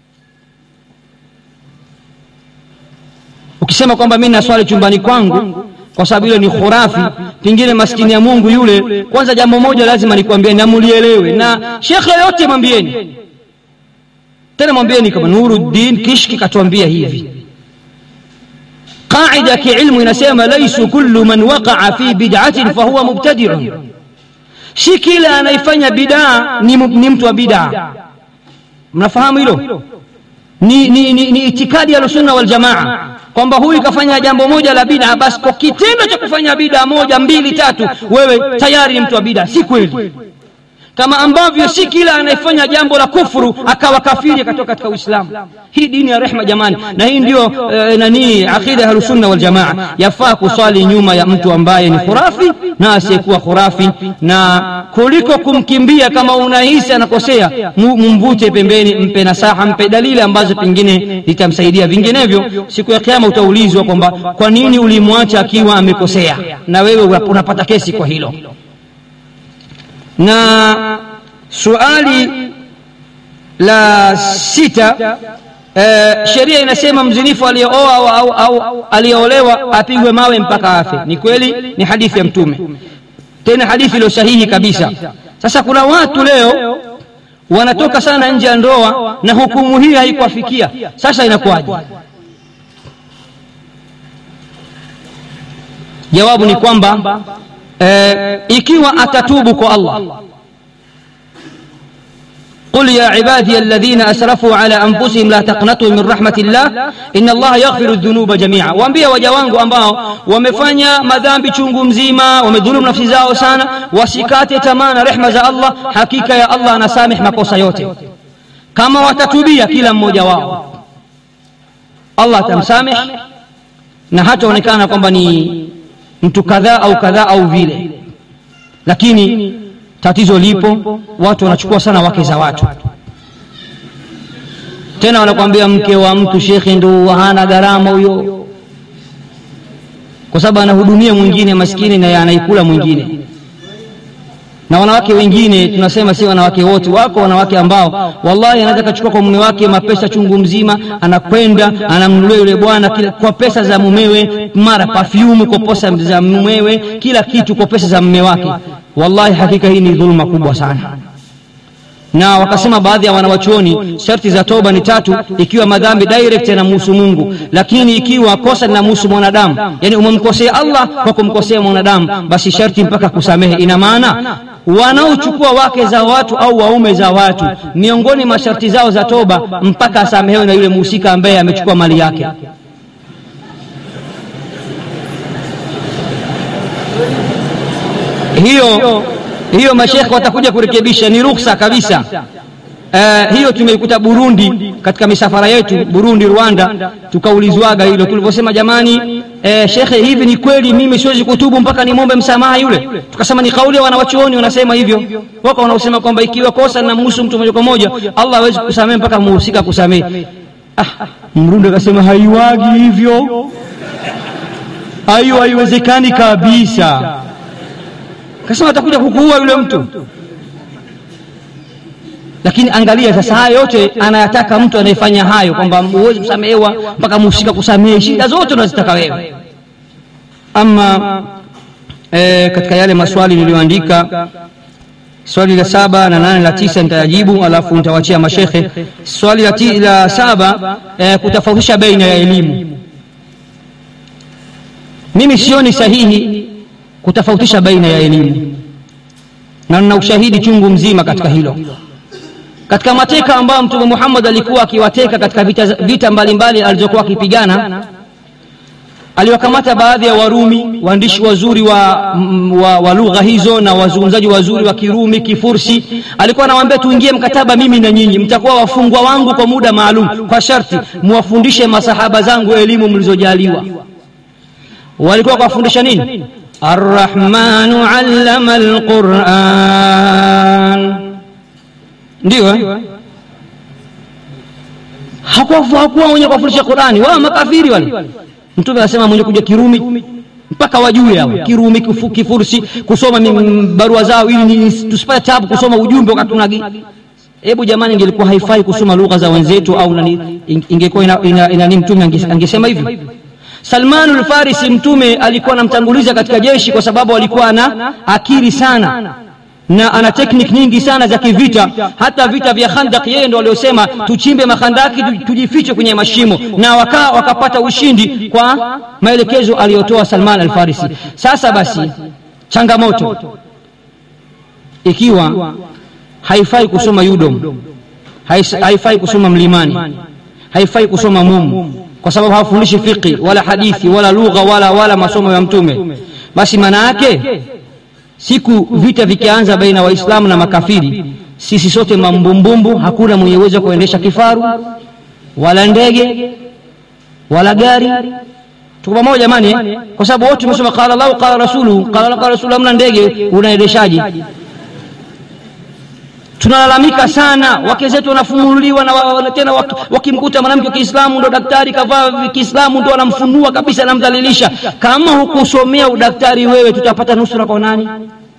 ukisema kwamba mi naswali chumbani kwangu kwa sababu ile ni khurafi pengine maskini ya mungu yule kwanza jambo moja lazima nikwambie na mulielewe na shekhe yote mwambieni tena mwambieni kama nuruddin kishki katuambia hivi qaida ya kiilmu inasema laisu kullu man waqaa fi bid'atin fahuwa mubtadiun si kila anayefanya bidaa ni, ni mtu wa bidaa mnafahamu hilo ni, ni, ni, ni itikadi ya sunna wal jamaa kwamba huyu kafanya jambo moja la bid'a basi kwa kitendo cha kufanya bid'a moja mbili tatu wewe tayari ni mtu wa bid'a si kweli kama ambavyo si kila anayefanya jambo la kufuru akawa kafiri akatoka katika uislamu hii dini ya rehma jamani na hii ndio e, nani aqida ya ahlusunna waljamaa yafaa kuswali nyuma ya mtu ambaye ni khurafi na asiyekuwa khurafi na kuliko kumkimbia kama unahisi anakosea mumvute pembeni mpe nasaha mpe dalili ambazo pengine zitamsaidia vinginevyo siku ya kiama utaulizwa kwamba kwa nini ulimwacha akiwa amekosea na wewe unapata kesi kwa hilo na suali la sita e, sheria inasema mzinifu aliyeoa au, au, au aliyeolewa apigwe mawe mpaka afe ni kweli ni hadithi ya mtume tena hadithi iliyo sahihi kabisa sasa kuna watu leo wanatoka sana nje ya ndoa na hukumu hii haikuwafikia sasa inakuwaje jawabu ni kwamba eh, ikiwa atatubu kwa Allah قل يا عبادي الذين أسرفوا على أنفسهم لا تقنطوا من رحمة الله إن الله يغفر الذنوب جميعا waambia waja wangu ambao wamefanya madhambi chungu mzima wamedhulumu nafsi zao sana wasikate tamaa na rehma za Allah hakika ya Allah anasamih makosa yote kama watatubia kila mmoja wao Allah atamsamih na hataonekana kwamba ni mtu kadhaa au kadhaa au vile lakini tatizo lipo watu wanachukua sana wake za watu tena wanakwambia mke wa mtu shekhe ndo hana gharama huyo kwa sababu anahudumia mwingine maskini na anaikula mwingine na wanawake wengine tunasema si wanawake wote wako wanawake ambao wallahi anaweza kachukua kwa mume wake mapesa chungu mzima anakwenda anamnunulia yule bwana kila- kwa pesa za mumewe mara pafyumu kwa pesa za mumewe kila kitu kwa pesa za mume wake wallahi hakika hii ni dhuluma kubwa sana na wakasema baadhi ya wanawachuoni sharti za toba ni tatu ikiwa madhambi direct yanamhusu mungu lakini ikiwa kosa linamhusu mwanadamu yani umemkosea allah kwa kumkosea mwanadamu basi sharti mpaka kusamehe ina maana wanaochukua wake za watu au waume za watu miongoni mwa sharti zao za toba mpaka asamehewe na yule mhusika ambaye amechukua mali yake hiyo hiyo mashekhe watakuja kurekebisha ni ruksa kabisa Uh, hiyo tumeikuta burundi katika misafara yetu burundi rwanda tukaulizwaga hilo tulivyosema jamani uh, shekhe hivi ni kweli mimi siwezi kutubu mpaka nimwombe msamaha yule tukasema ni kauli ya wanawachuoni wanasema hivyo wako wanaosema kwamba ikiwa kosa linamhusu mtu moja kwa moja allah hawezi kusamehe mpaka muhusika kusamehe ah, mrundi akasema haiwagi hivyo hayo haiwezekani kabisa kasema atakuja kukuua yule mtu lakini angalia sasa haya yote anayataka mtu anayefanya hayo kwamba huwezi kusamehewa mpaka muhusika kusamehe shida zote unazitaka wewe ama e, katika yale maswali niliyoandika swali la saba na nane la tisa nitayajibu alafu nitawachia mashekhe swali la, ti, la saba e, kutofautisha baina ya elimu mimi sioni sahihi kutofautisha baina ya elimu na nina ushahidi chungu mzima katika hilo katika mateka ambayo mtume muhammad alikuwa akiwateka katika vita, vita mbalimbali alizokuwa akipigana aliwakamata baadhi ya warumi waandishi wazuri wa, wa, wa lugha hizo na wazungumzaji wazuri wa kirumi kifursi alikuwa anawaambia tuingie mkataba mimi na nyinyi mtakuwa wafungwa wangu kwa muda maalum kwa sharti muwafundishe masahaba zangu elimu mlizojaliwa walikuwa kuwafundisha nini arrahmanu allama alquran ndio eh? hakuwa hakuwa mwenye kuwafundisha qurani wao makafiri wale mtume anasema mwenye kuja kirumi mpaka wajue hao kirumi kifu, kifursi kusoma mi- barua zao ili ni- tusipate tabu kusoma ujumbe wakati tunagi hebu jamani ingelikuwa haifai kusoma lugha za wenzetu au nani ingekuwa ina, ina, ina, ina mtume ange- angesema hivi salmanu lfarisi mtume alikuwa anamtanguliza katika jeshi kwa sababu alikuwa ana akili sana na ana teknik nyingi sana za kivita hata vita vya khandak yeye ndo waliosema tuchimbe makhandaki tu- tujifiche kwenye mashimo na waka, wakapata ushindi kwa maelekezo aliyotoa salman alfarisi sasa basi changamoto ikiwa haifai kusoma yudom hais- haifai kusoma mlimani haifai kusoma mumu kwa sababu hawafundishi fiqi wala hadithi wala lugha wala wala masomo ya mtume basi maana yake siku vita vikianza baina ya waislamu na makafiri sisi sote mambumbumbu hakuna mwenye uwezo wa kuendesha kifaru wala ndege wala gari tuko pamoja jamani eh? kwa sababu wote tumesoma qala llahu qala rasuluhu qala llahu qala rasuluhu hamna ndege unaendeshaji tunalalamika sana wake zetu wanafumuliwa na wa- wa- tena waki- wakimkuta mwanamke wa kiislamu ndo daktari kavaa kiislamu ndo anamfunua kabisa anamdhalilisha kama hukusomea udaktari wewe tutapata nusura kwa nani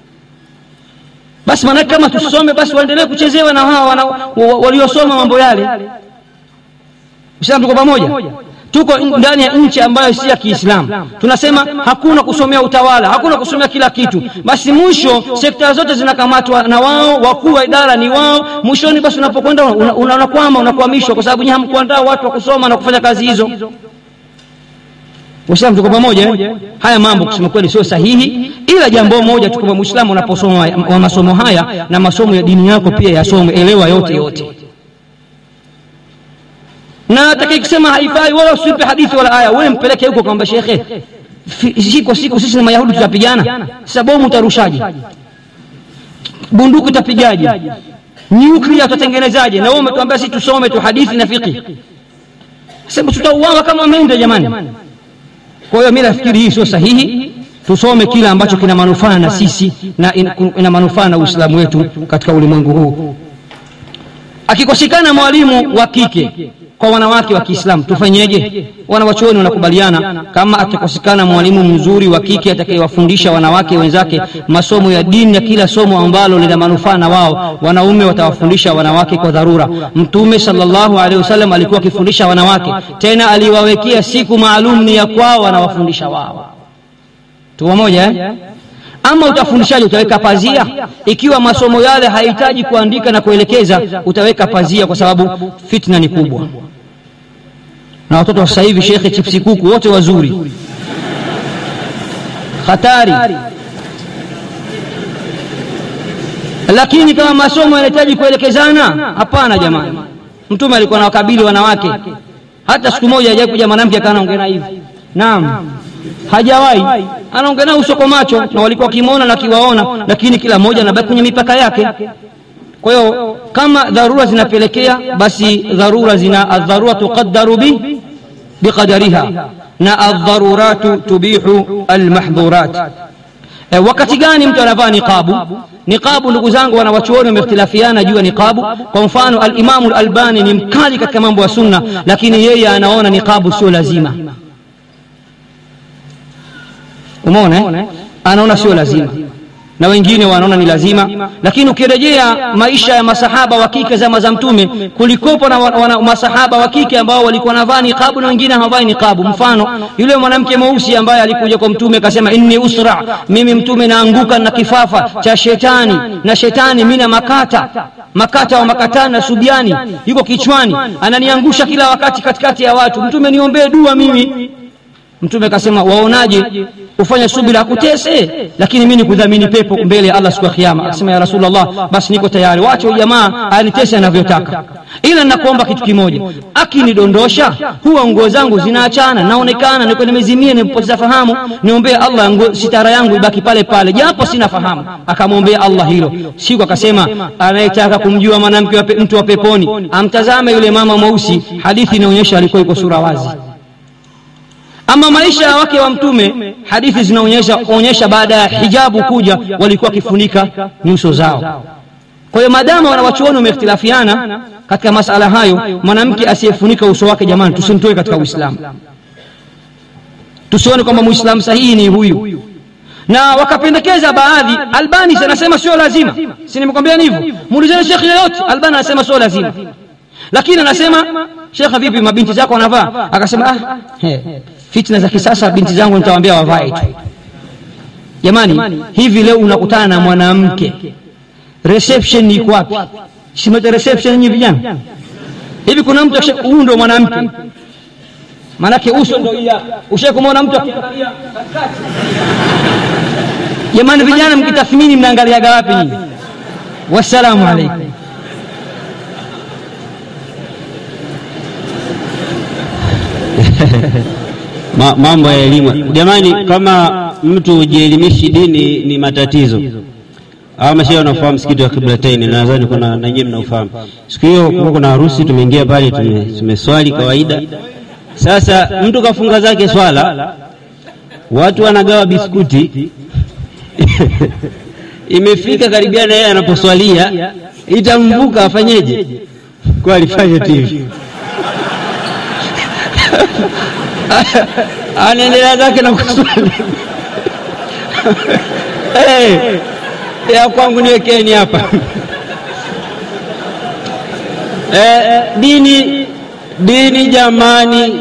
basi maanake kama tusome basi waendelee kuchezewa na hawa wana- wa- waliosoma mambo yale Islam tuko pamoja tuko in- ndani ya nchi ambayo si ya kiislamu tunasema hakuna kusomea utawala hakuna kusomea kila kitu basi mwisho sekta zote zinakamatwa na wao wakuu wa idara ni wao mwishoni basi unapokwenda unakwama una, unakwama, unakwamishwa kwa sababu nyinyi hamkuandaa watu wa kusoma na kufanya kazi hizo Waislamu tuko pamoja eh? haya mambo kusema kweli sio sahihi ila jambo moja tu kwamba muislamu unaposoma wa masomo haya na masomo ya dini yako pia yasome elewa yote yote na atakayesema haifai wala usipe hadithi wala aya wewe mpeleke huko kwamba shekhe fi- siku siku sisi na mayahudi tutapigana sasa bomu utarushaje bunduki utapigaje nyuklia utatengenezaje na wewe umetuambia sisi tusome tu hadithi na fiqh sema tutauawa kama mende jamani kwa hiyo mimi nafikiri hii sio sahihi tusome kile ambacho kina manufaa na sisi na ina, ina manufaa na uislamu wetu katika ulimwengu huu akikosekana mwalimu wa kike kwa wanawake wa kiislamu tufanyeje wanawachuoni wanakubaliana kama atakosekana mwalimu mzuri wa kike atakayewafundisha wanawake wenzake masomo ya dini na kila somo ambalo lina manufaa na wao wanaume watawafundisha wanawake kwa dharura mtume salllahu alehi wasallam alikuwa akifundisha wanawake tena aliwawekea siku maalum ni ya kwao wanawafundisha wao tuwa moja eh? ama utafundishaji utaweka pazia ikiwa masomo yale hahitaji kuandika na kuelekeza utaweka pazia kwa sababu fitna ni kubwa na watoto wa sasa hivi shekhe chipsi kuku wote wazuri hatari lakini kama masomo yanahitaji kuelekezana hapana jamani mtume alikuwa na wakabili wanawake hata siku moja hajai kuja mwanamke akanaongea hivi naam hajawahi anaongea nao uso kwa macho na walikuwa wakimwona na akiwaona lakini kila mmoja anabaki kwenye mipaka yake kwa hiyo kama dharura zinapelekea basi dharura zina adharura tuqaddaru bi biqadariha na aldharuratu tubihu almahdhurat e, wakati gani mtu anavaa niqabu niqabu ndugu zangu wanawachuoni wamehtilafiana juu ya niqabu kwa mfano alimamu lalbani ni mkali katika mambo ya sunna lakini yeye anaona niqabu sio lazima umeona anaona sio lazima na wengine wanaona ni lazima lakini ukirejea maisha ya masahaba wa kike zama za mtume kulikopo na wana, masahaba wa kike ambao walikuwa wanavaa niqabu na wengine hawavai niqabu mfano yule mwanamke mweusi ambaye alikuja kwa mtume akasema inni usra mimi mtume naanguka na kifafa cha shetani na shetani mina makata makata wa makatani na subiani yuko kichwani ananiangusha kila wakati katikati ya watu mtume niombee dua mimi mtume akasema waonaje ufanye subira akutese lakini mi nikudhamini pepo mbele ya allah siku ya kiama akasema ya rasulllah basi niko tayari wache huyu jamaa anitese anavyotaka ila nakuomba kitu kimoja akinidondosha huwa nguo zangu zinaachana naonekana niko nimezimia nimepoteza fahamu niombee allah nguo, sitara yangu ibaki pale pale japo sina fahamu akamwombea allah hilo siku akasema anayetaka kumjua mwanamke wa pe, mtu wa peponi amtazame yule mama mweusi hadithi inaonyesha alikuwa iko sura wazi ama maisha ya wake wa mtume hadithi zinaonyesha onyesha baada ya hijabu kuja walikuwa wakifunika nyuso zao kwa hiyo maadama wanawachuoni wamehtilafiana katika masala hayo mwanamke asiyefunika uso wake jamani tusimtoe katika uislamu tusione kwamba muislamu sahihi ni huyu na wakapendekeza baadhi albani anasema sio lazima si nimekwambia hivyo muulizeni shekhi yoyote albani anasema sio lazima lakini anasema shekha vipi mabinti zako wanavaa akasema ah, he, fitna za kisasa binti zangu nitawaambia wavae tu jamani hivi leo unakutana na mwanamke reception iko wapi simete reception nyinyi vijana hivi kuna mtu huyu ndo mwanamke maanake uso ndo iya ushe kumwona mtu akikalia katikati jamani vijana mkitathmini mnaangaliaga wapi nyinyi wassalamu alaikum Ma, mambo ya elimu jamani kama mtu hujielimishi dini ni matatizo hawa mashehe wanaofahamu msikiti wa kiblataini nadhani kuna nanyiwe mnaofahamu siku hiyo kuwa kuna harusi tumeingia pale tumeswali kawaida sasa mtu kafunga zake swala watu wanagawa biskuti imefika karibia na yeye anaposwalia itamvuka afanyeje kwa alifanya tv anaendelea zake na kuswali hey, ya kwangu niwekeni hapa eh, dini dini jamani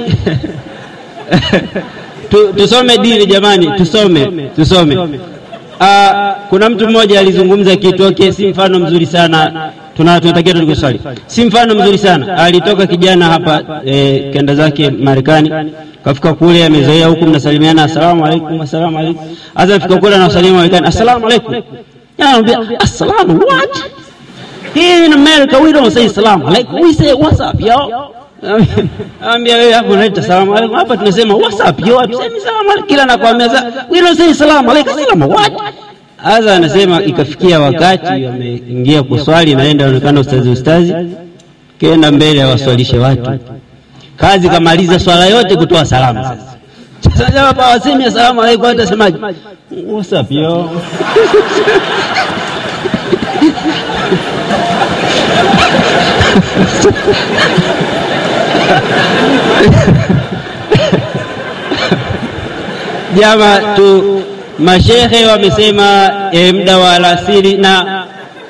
tu, tusome dini jamani tusome tusome uh, kuna mtu mmoja alizungumza kitu okay, si mfano mzuri sana tunatakia tuliko swali si mfano mzuri sana alitoka kijana hapa e, kenda zake marekani kafika kule amezoea huku mnasalimiana assalamu alaikum assalamu alaikum hasa afika kule anawasalimia marekani assalamu alaikum anamwambia assalamu what here in america we don't say assalamu alaikum we say what's up yo ambia wewe hapo unaita salamu alaikum hapa tunasema what's up yo tusemi salamu alaikum kila nakwambia we don't say salamu alaikum salamu what Sasa anasema ikafikia wakati ameingia kuswali, naenda onekana ustazi ustazi, kenda mbele awaswalishe watu, kazi kamaliza swala yote kutoa salamu. Sasa Sasa jamaa pa wasemi asalamu alaykum, atasemaje? What's up yo? Jama tu mashehe wamesema e, muda wa alasiri na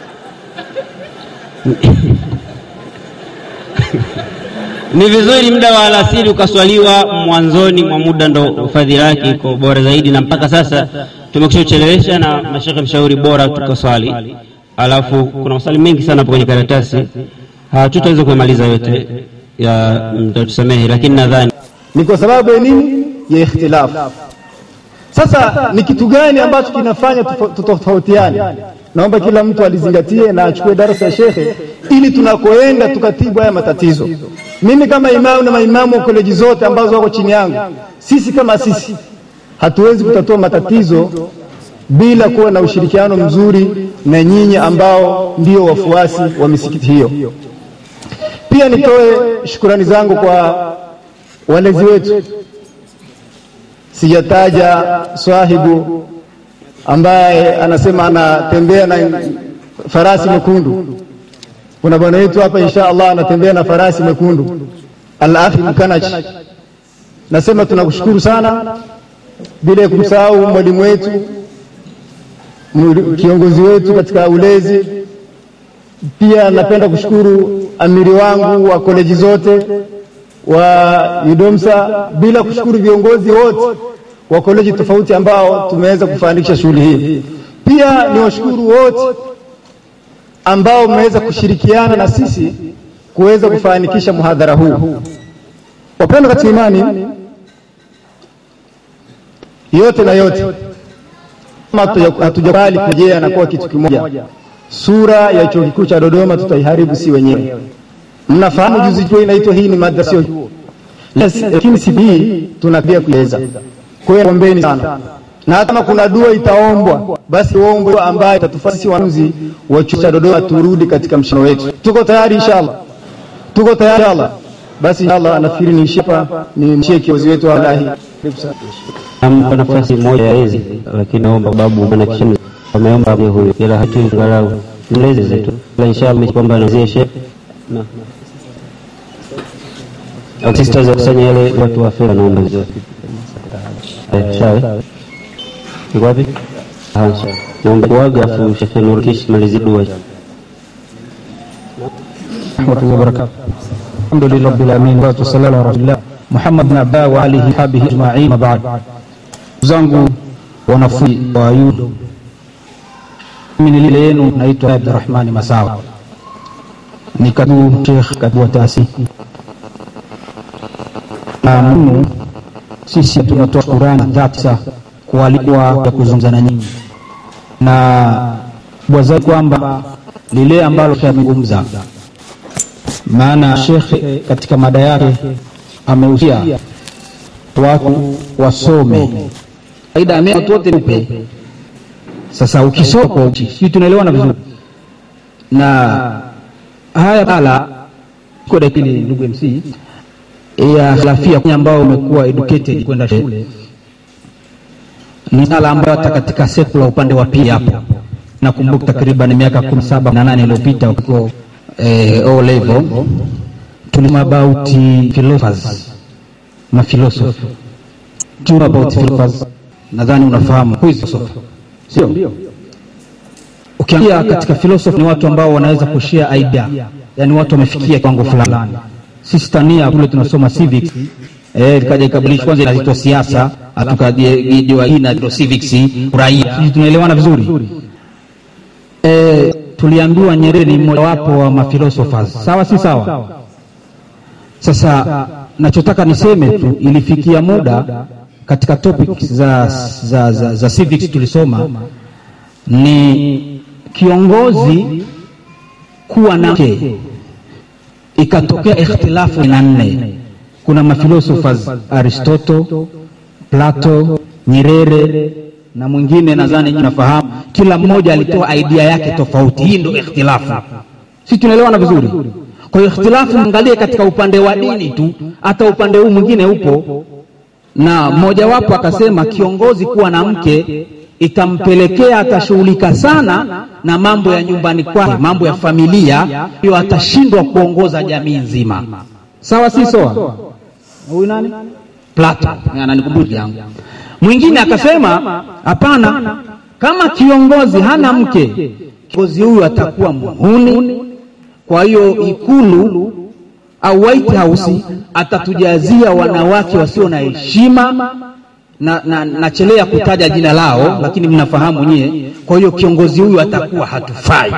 ni vizuri muda wa alasiri ukaswaliwa mwanzoni mwa muda, ndo fadhila yake iko bora zaidi, na mpaka sasa tumekushachelewesha na mashekhe mshauri bora tukaswali. Alafu kuna maswali mengi sana hapo kwenye karatasi, hatutaweza kuyamaliza yote, ya mtatusamehe, lakini nadhani ni kwa sababu ya nini? Ya ikhtilafu. Sasa ni kitu gani ambacho kinafanya tufa- tutofautiane? Naomba kila mtu alizingatie na achukue darasa ya shekhe, ili tunakoenda tukatibu haya matatizo. Mimi kama imamu na maimamu wa koleji zote ambazo wako chini yangu, sisi kama sisi hatuwezi kutatua matatizo bila kuwa na ushirikiano mzuri na nyinyi ambao ndio wafuasi wa misikiti hiyo. Pia nitoe shukurani zangu kwa walezi wetu sijataja swahibu ambaye anasema anatembea na farasi mwekundu. Kuna bwana wetu hapa insha Allah anatembea na farasi mwekundu, Al-Afi Mkanachi. Nasema tunakushukuru sana, bila ya kumsahau mwalimu wetu, mw- kiongozi wetu katika ulezi. Pia napenda kushukuru amiri wangu wa koleji zote wa UDOMSA bila kushukuru viongozi wote wa koleji tofauti ambao tumeweza kufanikisha shughuli hii. Pia ni washukuru wote ambao mmeweza kushirikiana na sisi kuweza kufanikisha muhadhara huu. Wapendwa katika imani, yote na yote, kama hatuja- hatujakubali kurejea na kuwa kitu kimoja, sura ya chuo kikuu cha Dodoma tutaiharibu si wenyewe. Mnafahamu juzi chuo inaitwa hii ni madrasa sio chuo. Yes, lakini siku hii tunakaribia kueleza. Kwa hiyo ombeni sana, na hata kama kuna dua itaombwa, basi ombwe dua ambayo itatufanya sisi wanafunzi wa chuo cha Dodoma turudi katika mshano wetu. Tuko tayari inshallah, tuko tayari inshallah. Basi inshallah, nafikiri niishie hapa, nimshie kiongozi wetu wa Allahi. nampa nafasi moja ya ezi, lakini naomba babu maana kisha wameomba mwe huyo, ila hatu angalau mlezi zetu, ila inshallah kwamba nazie shehe na au sisters wakusanya yale watu wa fedha, naomba hizo eh, sawa iko wapi? Ah, sawa. naomba kuaga, afu shekhe Nurkish malizi dua warahmatullahi wabarakatuh. Alhamdulillahi rabbil alamin wa sallallahu ala rasulillah Muhammad bin Abdullah wa alihi sahbihi ajma'in. Mabad, ndugu zangu wanafunzi wa yudo, mimi ni lile yenu, naitwa Abdurrahmani Masawa, ni katibu Sheikh katibu wa taasisi na muhimu, sisi tunatoa shukrani dhati za kualikwa ya kuzungumza na nyinyi na kubwa zaidi kwamba lile ambalo tunazungumza maana shekhe katika mada yake ameusia watu wasome aida ame watu wote upe sasa ukisoma kwa uchi sisi tunaelewana vizuri na haya pala kwa dakili ndugu MC ya salafia kwenye ambao umekuwa educated kwenda shule ni sala ambayo hata katika sekula upande wa pili hapo nakumbuka takriban miaka kumi saba na nane iliyopita uko eh, O level tulisema about philosophers na philosophy tuna about philosophers nadhani unafahamu who is philosopher sio ukiangalia katika philosophy ni watu ambao wanaweza kushare idea yani watu wamefikia kiwango fulani sisi Tania kule tunasoma civics eh ikaja ikabadilishwa kwanza inaitwa siasa atukajiwa hii na civics uraia sisi tunaelewana vizuri eh tuliambiwa Nyerere ni mmoja wapo wa maphilosophers sawa si sawa sasa nachotaka niseme tu ilifikia muda katika topics za, za, za, za civics tulisoma ni kiongozi kuwa na mke ikatokea ikhtilafu na nne kuna maphilosophers aristoto plato nyerere na mwingine nadhani nafahamu kila mmoja alitoa idea yake tofauti hii ndio ikhtilafu si tunaelewana vizuri kwa hiyo ikhtilafu angalie katika upande wa dini tu hata upande huu mwingine upo na mmojawapo akasema kiongozi kuwa na mke itampelekea atashughulika sana na mambo ya nyumbani kwake, mambo ya familia, hiyo atashindwa kuongoza jamii nzima. Sawa, si sawa? Huyu nani? Plato ananikumbusha yangu. Mwingine akasema hapana, kama kiongozi hana mke, kiongozi huyu atakuwa muhuni. Kwa hiyo Ikulu au White House atatujazia wanawake wasio na heshima na, na, nachelea kutaja jina lao, lakini mnafahamu nyie. Kwa hiyo kiongozi huyu atakuwa hatufai.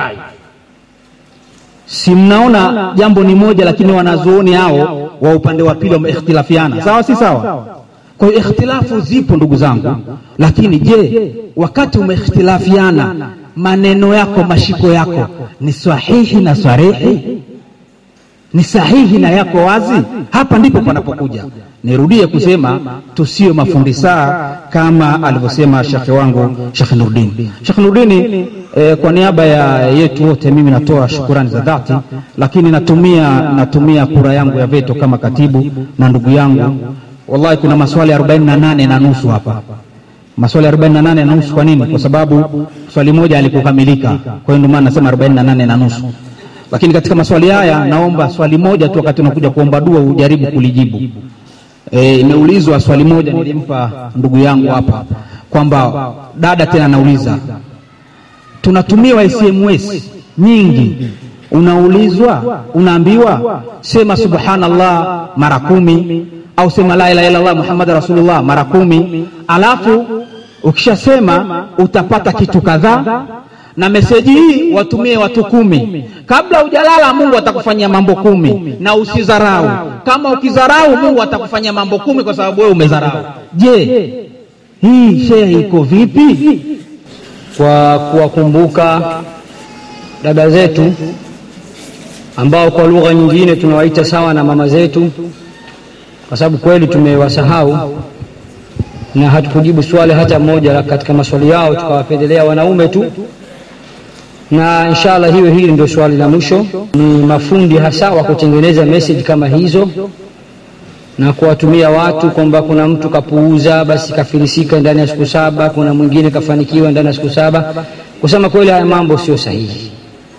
Si mnaona jambo ni moja, lakini wanazuoni hao wa upande wa pili wameikhtilafiana, sawa si sawa? Kwa hiyo ikhtilafu zipo ndugu zangu, lakini je, wakati umeikhtilafiana maneno yako mashiko yako ni sahihi na sarihi ni sahihi na yako wazi? Hapa ndipo panapokuja. Nirudie kusema tusiwe mafundi saa kama alivyosema shekhe wangu Shekhe Nurdin. Shekhe Nurdini, eh, kwa niaba ya yetu wote mimi natoa shukurani za dhati, lakini natumia natumia kura yangu ya veto kama katibu na ndugu yangu. Wallahi kuna maswali 48 na nusu hapa maswali 48 na nusu. Kwa nini? Kwa sababu swali moja alikukamilika, kwa hiyo ndio maana nasema 48 na nusu lakini katika maswali haya naomba swali moja tu, wakati unakuja kuomba dua ujaribu kulijibu. E, imeulizwa swali moja nilimpa ndugu yangu hapa kwamba dada tena anauliza, tunatumiwa SMS nyingi, unaulizwa unaambiwa sema subhanallah mara kumi au sema la ilaha illallah muhammad rasulullah mara kumi, alafu ukishasema utapata kitu kadhaa na meseji hii watumie watu kumi. Kabla hujalala, Mungu atakufanyia mambo kumi, na usidharau. Kama ukidharau, Mungu atakufanyia mambo kumi kwa sababu wewe umedharau. Je, hii shehe iko vipi? kwa kuwakumbuka dada zetu ambao kwa lugha nyingine tunawaita sawa na mama zetu, kwa sababu kweli tumewasahau na hatukujibu swali hata moja katika maswali yao, tukawapendelea wanaume tu na inshallah hiyo hili ndio swali la mwisho. Ni mafundi hasa wa kutengeneza message kama hizo na kuwatumia watu kwamba kuna mtu kapuuza, basi kafilisika ndani ya siku saba, kuna mwingine kafanikiwa ndani ya siku saba. Kusema kweli, haya mambo sio sahihi,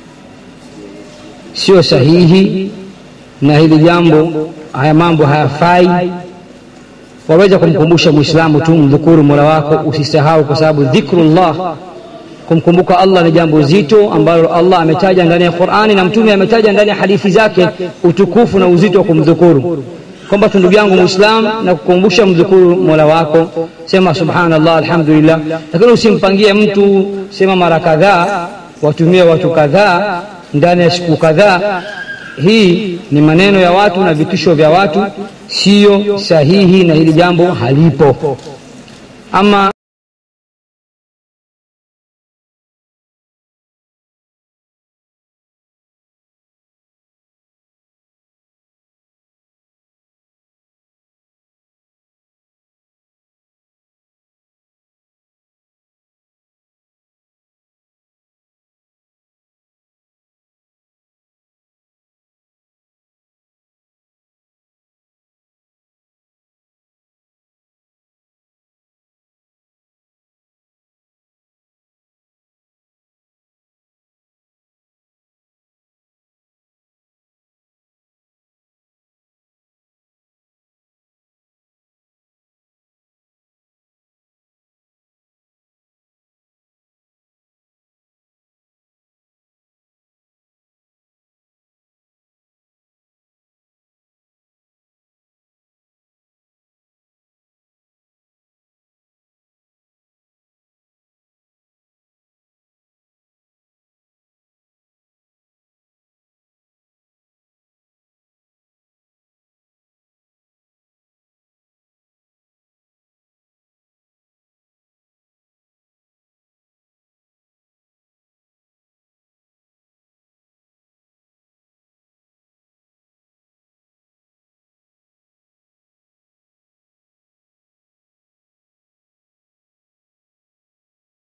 sio sahihi, na hili jambo, haya mambo hayafai. Waweza kumkumbusha Muislamu tu, mdhukuru mola wako, usisahau, kwa sababu dhikrullah kumkumbuka Allah ni jambo zito ambalo Allah ametaja ndani ya Qur'ani na Mtume ametaja ndani ya hadithi zake utukufu na uzito wa kumdhukuru, kwamba tu ndugu yangu Muislam na kukumbusha mdhukuru mola wako, sema subhanallah, alhamdulillah, lakini usimpangie mtu sema mara kadhaa, watumie watu kadhaa ndani ya siku kadhaa. Hii ni maneno ya watu na vitisho vya watu, siyo sahihi, na hili jambo halipo ama